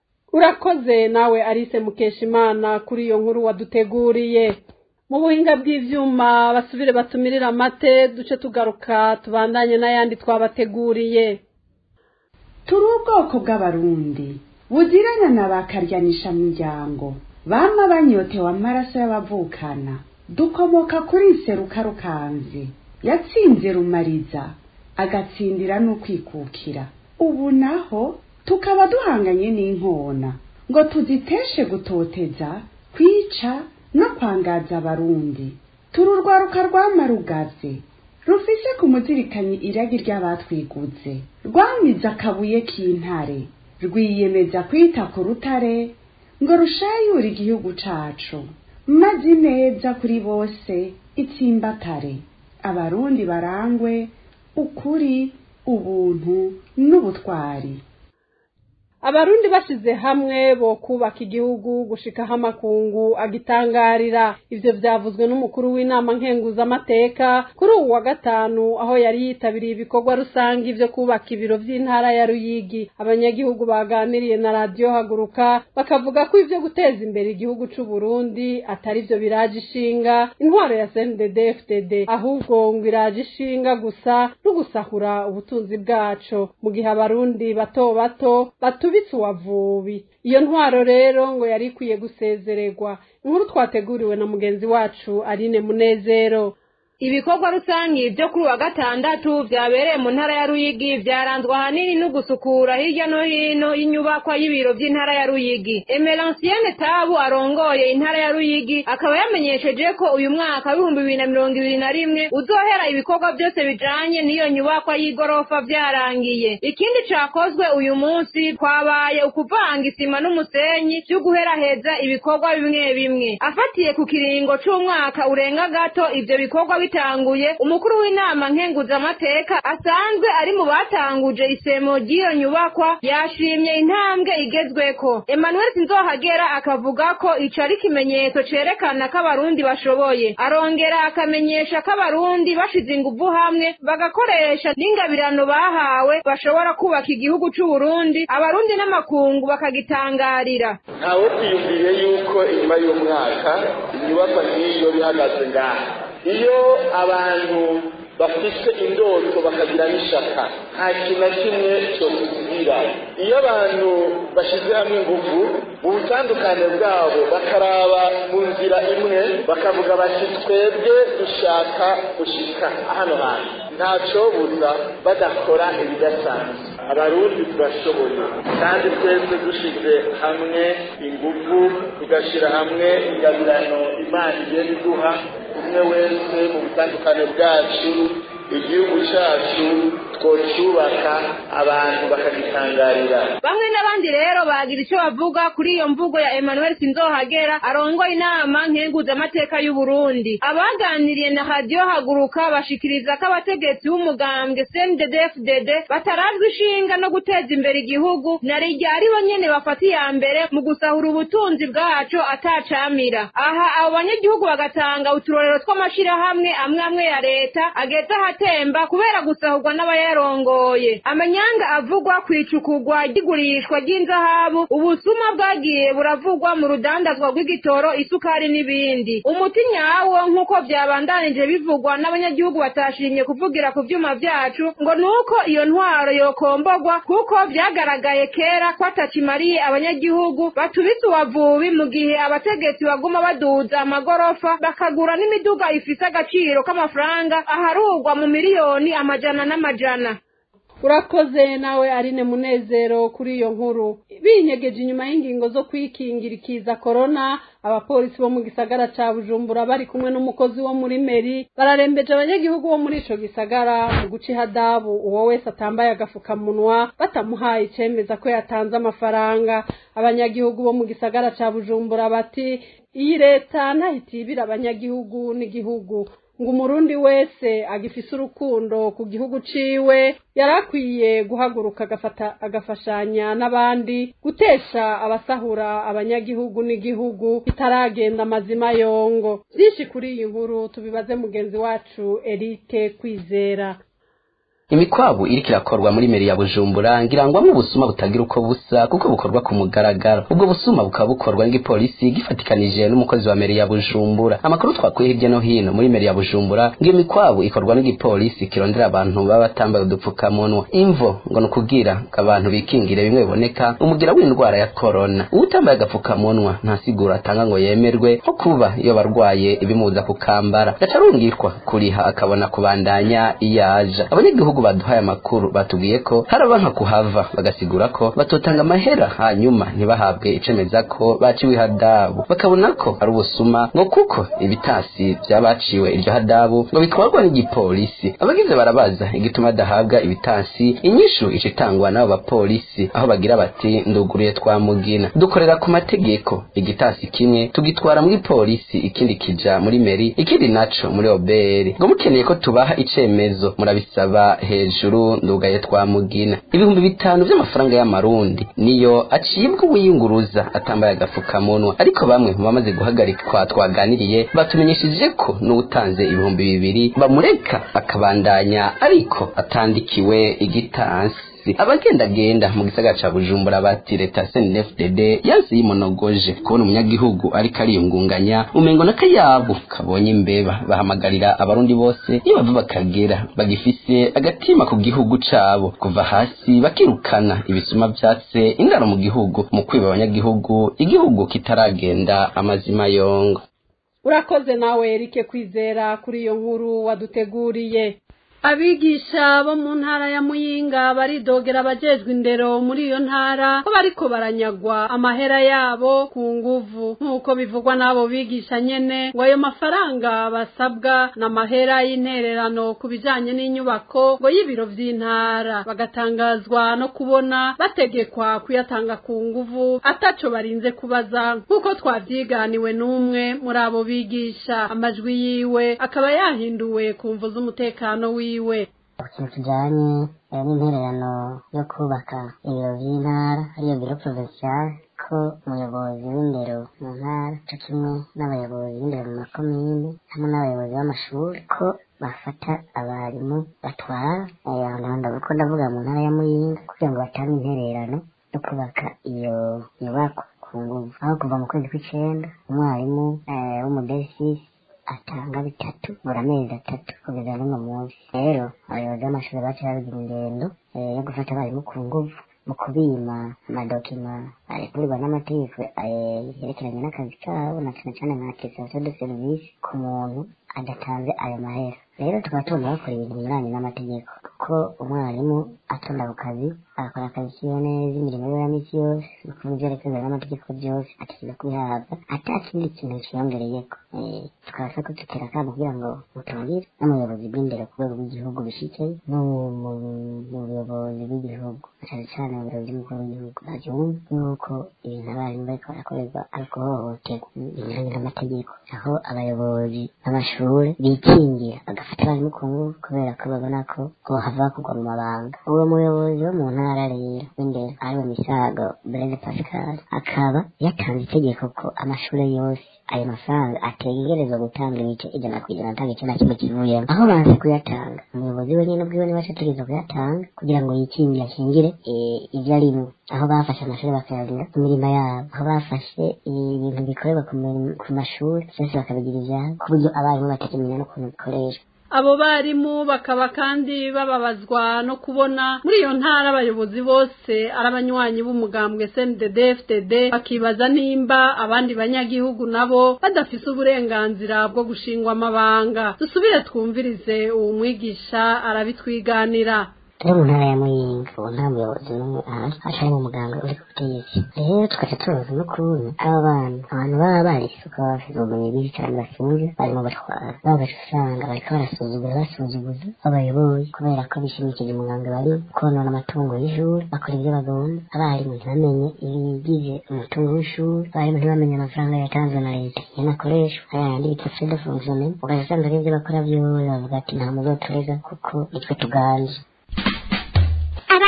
urakoze nawe Alice Mukeshimana kuri iyo nkuru waduteguriye mu buhinga bw'ivyuma basubire batumirira amate duce tugaruka tubandanye n'ayandi twabateguriye turi ubwoko bw'abarundi buzirana na ba karyanisha miryango bama banyotewe amaraso y'abavukana dukomoka kuri nseruka rukanzi yatsinze rumariza agatsindira n'ukwikukira ubu naho tukaba duhanganye n'inkona ngo tuziteshe gutoteza kwica no kwangaza abarundi turi urwaruka rwamarugaze rufise ku muzirikanyi iragi ry'abatwiguze rwamize akabuye k'intare rwiyemeza kwita ku rutare ngo rushayure igihugu cacu maze neza kuri bose itsimbatare abarundi barangwe ukuri ubuntu n'ubutwari abarundi bashize hamwe bo kubaka igihugu gushikaho amakungu agitangarira ivyo vyavuzwe n'umukuru w'inama nkenguzamateka kuri uwu wa gatanu aho yari yitabiriye ibikorwa rusange vyo kubaka ibiro vy'intara ya ruyigi abanyagihugu baganiriye na radiyo haguruka bakavuga ko ivyo guteza imbere igihugu c'uburundi atari vyo biraje ishinga intwaro ya cndd fdd ahubwo ngo iraje ishinga gusa no gusahura ubutunzi bwaco mu gihe abarundi bato bato batu tubitse uwavubi iyo ntwaro rero ngo yari ikwiye gusezererwa inkuru twateguriwe na mugenzi wacu Aline Munezero ibikorwa rusangi byo kuri wa gatandatu vyabereye mu ntara ya Ruyigi vyaranzwe ahanini no gusukura hirya no hino y'inyubakwa y'ibiro vy'intara ya Ruyigi Emeransiene Tabu arongoye intara ya Ruyigi akaba yamenyesheje ko uyu mwaka w'ibihumbi bibiri na mirongo ibiri na rimwe uzohera ibikorwa byose bijanye n'iyo nyubakwa y'igorofa vyarangiye ikindi cakozwe uyu munsi kwabaye ukuvanga isima n'umusenyi vyo guheraheza ibikorwa bimwe bimwe afatiye ku kiringo c'umwaka urenga gato ivyo bikorwa bitanguye umukuru w'inama nkenguzamateka asanzwe ari mu batanguje isemo ry'iyo nyubakwa yashimye intambwe igezweko emmanuel sinzohagera akavuga ko ico ari ikimenyetso cerekana ko abarundi bashoboye arongera akamenyesha ko abarundi bashize inguvu hamwe bagakoresha n'ingabirano bahawe bashobora kubaka igihugu c'uburundi abarundi n'amakungu bakagitangarira ntawe kwiyumviye yuko inyuma y'umwaka inyubakwa nk'iyo bihagaze ngaha iyo abantu bafite indoto bakagira n'ishaka nta kintu na kimwe cyotubwira iyo abantu bashyize hamwe ingufu mu butandukane bwabo bakaraba mu nzira imwe bakavuga bati twebwe dushaka gushika hano hantu ntacobuza badakora ibidasanzwe abarundi turashoboye kandi twese dushize hamwe ingufu tugashyira hamwe ingabirano imana igenda iduha umwe wese mu butandukane bwacu igihugu cyacu twocyubaka abantu bakagitangarira bamwe n'abandi rero bagira icyo bavuga kuri iyo mvugo ya emmanuel sinzohagera arongoye inama nkenguzamateka y'u Burundi abaganiriye na radiyo haguruka bashikiriza ko abategetsi b'umugambwe cnddfdd batarajwe ishinga no guteza imbere igihugu na rijya ari bo nyene bafata iya mbere mu gusahura ubutunzi bwaco atacamira aha abo banyagihugu bagatanga uturorero tw'amashirahamwe amwe amwe ya leta ageze ahatemba kubera gusahurwa n'abayarongoye amanyanga avugwa ku icukugwa ry'igurishwa ry'inzahabu ubusuma bwagiye buravugwa mu rudandazwa rw'igitoro isukari n'ibindi umuti nyawo nk'uko byabandanije bivugwa n'abanyagihugu batashimye kuvugira ku vyuma vyacu ngo nuko iyo ntwaro yokombogwa kuko vyagaragaye kera ko atakimariye abanyagihugu batubise uwavubi mu gihe abategetsi baguma baduza amagorofa bakagura n'imiduga ifise agaciro k'amafaranga aharugwa mu miliyoni amajana n'amajana urakoze nawe arine munezero kuri iyo nkuru binyegeje inyuma y'ingingo zo kwikingira ikiza korona abapolisi bo mu gisagara ca bujumbura bari kumwe n'umukozi wo muri meri bararembeje abanyagihugu bo muri ico gisagara mu guca ihadabu uwo wese atambaye agafukamunwa batamuhaye icemeza ko yatanze amafaranga abanyagihugu bo mu gisagara ca bujumbura bati iyi leta ntahitibira abanyagihugu n'igihugu ngo umurundi wese agifise urukundo ku gihugu ciwe yarakwiye guhaguruka agafata agafashanya n'abandi gutesha abasahura abanyagihugu n'igihugu bitaragenda amazima yongo byinshi kuri iyi nkuru tubibaze mugenzi wacu Eric Kwizera imikwabu iriko irakorwa muri meri ya bujumbura ngirangwamwo ubusuma butagira uko busa kuko bukorwa ku mugaragaro ubwo busuma bukaba bukorwa n'igipolisi gifatikanije n'umukozi wa meri ya bujumbura amakuru twakuye hirya no hino muri meri ya bujumbura ngo iyo mikwabu ikorwa n'igipolisi kirondera abantu baba batambaye udupfukamunwa imvo ngo ni ukubwira ngo abantu bikingire bimwe biboneka umugira w'indwara ya korona uwutambaye agapfukamunwa nta siguro atanga ngo yemerwe nko kuba iyo barwaye ibimuza kukambara gaca arungikwa kuriha akabona kubandanya iyo aja abanyagihugu baduhaye amakuru batubwiye ko haraba nka kuhava bagasigura ko batotanga amahera hanyuma ntibahabwe icemeza ko baciwe ihadabu bakabona ko ari ubusuma ngo kuko ibitasi by'abaciwe iryo hadabu ngo bitwarwa n'igipolisi abagize barabaza igituma adahabwa ibitasi inyishu ica itangwa n'abo bapolisi aho bagira bati nduguruye twamugina dukorera ku mategeko igitasi kimwe tugitwara muri polisi ikindi kija muri meri ikindi naco muri oberi ngo mukeneye ko tubaha icemezo murabisaba hejuru ndugaye twamugina ibihumbi bitanu vy'amafaranga y'amarundi niyo acibwa uwiyunguruza atambaye agapfukamunwa ariko bamwe mu bamaze guhagarikwa twaganiriye batumenyesheje ko n'uwutanze ibihumbi bibiri bamureka akabandanya ariko atandikiwe igitansi abagendagenda mu gisagara ca bujumbura bati leta snfdd yanse yimonogoje kubona umunyagihugu ariko ariyungunganya umengo n'akayabu kabonye imbeba bahamagarira abarundi bose iyo bava bakagera bagifise agatima ku gihugu cabo kuva hasi bakirukana ibisuma vyatse indaro mu gihugu mu kwiba abanyagihugu igihugu kitaragenda amazima yongo urakoze nawe erike kwizera kuri iyo nkuru waduteguriye abigisha bo mu ntara ya muyinga baridogera abajejwe indero muri iyo ntara ko bariko baranyagwa amahera yabo ku nguvu nk'uko bivugwa n'abo bigisha nyene ngo ayo mafaranga basabwa n'amahera y'intererano ku bijanye n'inyubako ngo y'ibiro vy'intara bagatangazwa no kubona bategekwa kuyatanga ku nguvu ataco barinze kubaza nk'uko twavyiganiwe n'umwe muri abo bigisha amajwi yiwe akaba yahinduwe ku mvu z'umutekano wiwe wiwe ikintu kijanye n'intererano yo kubaka ibiro vy'intara ariyo biro provincial ko umuyobozi w'indero mu ntara co kimwe n'abayobozi b'indero mu makomine hamwe n'abayobozi b'amashuri ko bafata abarimu batwara ko ndavuga mu ntara ya muyinga kugira ngo batange intererano yo kubaka iyo nyubako ku nguvu aho kuva mu kwezi kw'icenda umwarimu w'umudesisi atanga bitatu buri amezi atatu kugeza n'uno munsi rero abayobozi b'amashuri baciye babigira ingendo yo gufata abarimu ku nguvu mu kubima amadokima arekurwa n'amategeko yerekeranye n'akazi kabo na cane cane nka attestation de service ku muntu adatanze ayo mahera rero tukaba tubona bakora ibintu binyuranye n'amategeko kuko umwarimu atonda ku kazi agakora akazi kiwe neza imirimo yiwe ya misi yose ni ukuvuga ivyo arekurwa n'amategeko byose ategereza kubihabwa ata kindi kintu kiyongereyeko tukabasa ko dutera akamo kugira ngo mutungire n'umuyobozi bw'indero ku rwego rw'igihugu bishikeye no mu buyobozi bw'igihugu cane cane mu biro vy'umukuru w'igihugu bavyumva yuko ibintu abarimu bariko barakorerwa ari ukuhohoterwa binyuranye n'amategeko aho abayobozi b'amashuri bikingira bagafata abarimu ku nguvu kubera ko babona ko bohava kugwa mu mabanga uwo muyobozi wo mu ntara rero w'indero ariwe misago blaise pascal akaba yatanze itegeko ko amashuri yose ayo mafaranga ategerezwa gutanga ibice ijana ku ijana nta gice na kimwe kivuyemo aho banze kuyatanga umuyobozi we nyine ubwiwe niwe ategerezwa kuyatanga kugira ngo yikingire akingire ivyo arimwo aho bafashe amashuri bakayagira ku mirimo yabo aho bafashe ibintu bikorerwa ku mashuri byose bakabigira ivyabo ku buryo abarimu batakimenya n'ukuntu bikoreshwa abo barimu bakaba kandi bababazwa no kubona muri iyo ntara abayobozi bose ari abanywanyi b'umugambwe CNDD FDD bakibaza nimba abandi banyagihugu nabo badafise uburenganzira bwo gushingwa amabanga dusubire twumvirize uwo mwigisha arabitwiganira turi mu ntara ya muyinga ubu nta muyobozi n'umwe ahari atari mu muganga uri ku butegetsi rero tugaca tubaza n'ukuntu aba bana abantu baba barisuka bafite ubumenyi bwinshi cyane bafunze barimo batwara bagaca usanga bariko barasuzugura basuzuguza abayoboye kubera ko bishimikije umuganga bari konona amatungo y'ishuri bakora ibyo bagomba abarimu ntibamenye ibigize umutungo w'ishuri abarimu ntibamenye amafaranga yatanzwe na leta ingene akoreshwa aya yandi bita fede fonctionnement ugaca usanga ari ibyo bakora byose bavuga ati nta muzoturega kuko nitwe tuganje abanyakuri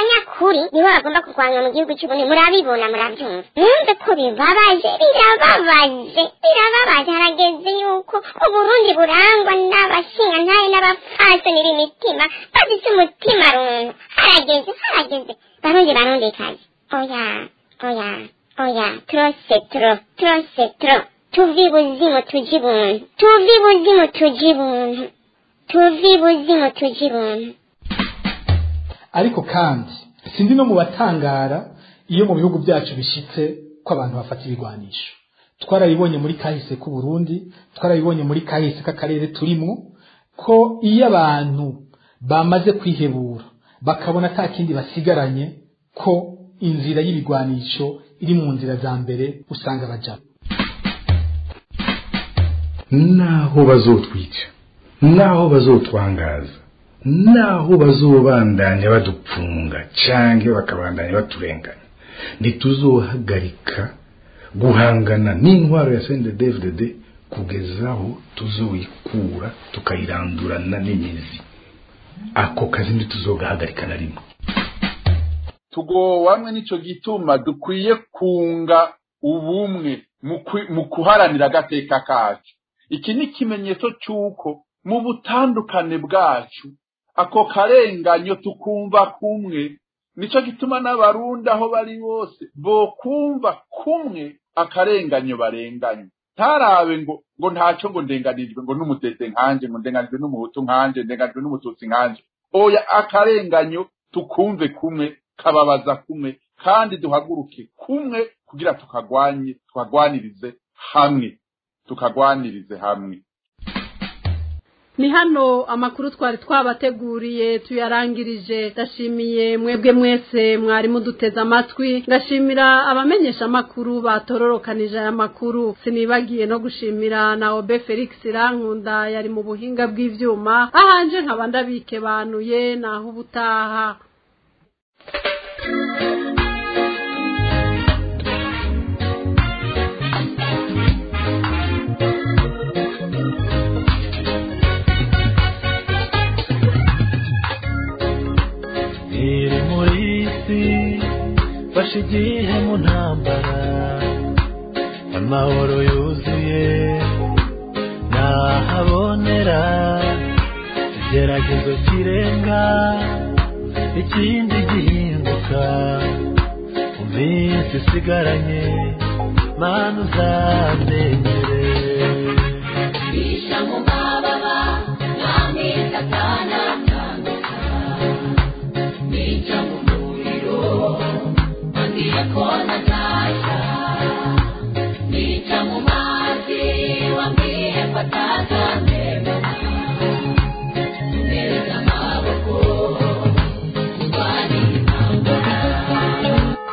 ukuri niho bagomba kurwanywa mu gihugu cy'uburundi murabibona murabyumva mwumve ko bibabaje birababaje birababaje harageze yuko uburundi burangwa n'abashingantahe n'abapfasoni b'imitima bafite umutima runtu harageze harageze barundi barundi kazi oya oya oya trose tro trose tro tuvi buzimu tuji buntu tuvi buzimu tuji buntu tuvi buzimu tuji buntu ariko kandi sindi no mu batangara iyo mu bihugu byacu bishitse ko abantu bafata ibigwanisho twarabibonye muri kahise k'u Burundi twarabibonye muri kahise k'akarere turimo ko iyo abantu bamaze kwihebura bakabona ata kindi basigaranye ko inzira y'ibigwanisho iri mu nzira za mbere usanga bajamo naho bazotwica naho bazotwangaza naho bazobandanya badupfunga canke bakabandanya baturenganya ntituzohagarika guhangana n'intwaro ya CNDD-FDD kugeza aho tuzoyikura tukayirandurana n'imizi ako kazi ntituzogahagarika na rimwe tugowamwe nico gituma dukwiye kunga ubumwe mu kuharanira agateka kacu iki ni ikimenyetso cy'uko mu butandukane bwacu ako karenganyo tukumva kumwe nico gituma n'abarundi aho bari bose bokumva kumwe akarenganyo barenganye ntarabe ngo ngo ntacyo ngo ndenganijwe ngo n'umutete nkanje ngo ndenganijwe n'umuhutu nkanje ndenganijwe n'umututsi nkanje oya akarenganyo tukumve kumwe kababaza kumwe kandi duhaguruke kumwe kugira tukagwanye tukagwanirize hamwe tukagwanirize hamwe ni hano amakuru twari twabateguriye tuyarangirije ndashimiye mwebwe mwese mwari muduteze amatwi ngashimira abamenyesha amakuru batororokanije aya makuru sinibagiye no gushimira na obe felix rankunda yari mu buhinga bw'ivyuma ahanje nkaba ndabikebanuye naho ubutaha iri muri isi fashe igihe mu ntambara amahoro yuzuye nahabonera igeragezo kirenga ikindi gihinduka mu minsi isigaranye mana uzamenyere bisha mu mababa ntamwita atanatandukana nica mu muriro ambwira ko ntazashya nica mu mazi wambwiye ko atazamemera neza amaboko urwanira intambara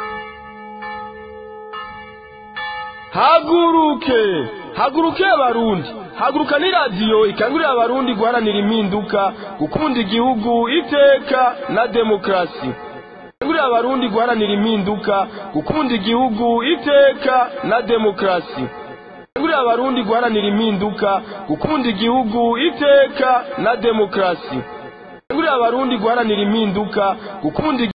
haguruke haguruke abarundi haguruka ni radiyo ikangurira abarundi guharanira impinduka gukunda igihugu iteka na demokarasi ikangurira abarundi guharanira impinduka gukunda igihugu iteka na demokarasi ikangurira abarundi guharanira impinduka gukunda igihugu iteka na demokarasi ikangurira abarundi guharanira impinduka gukunda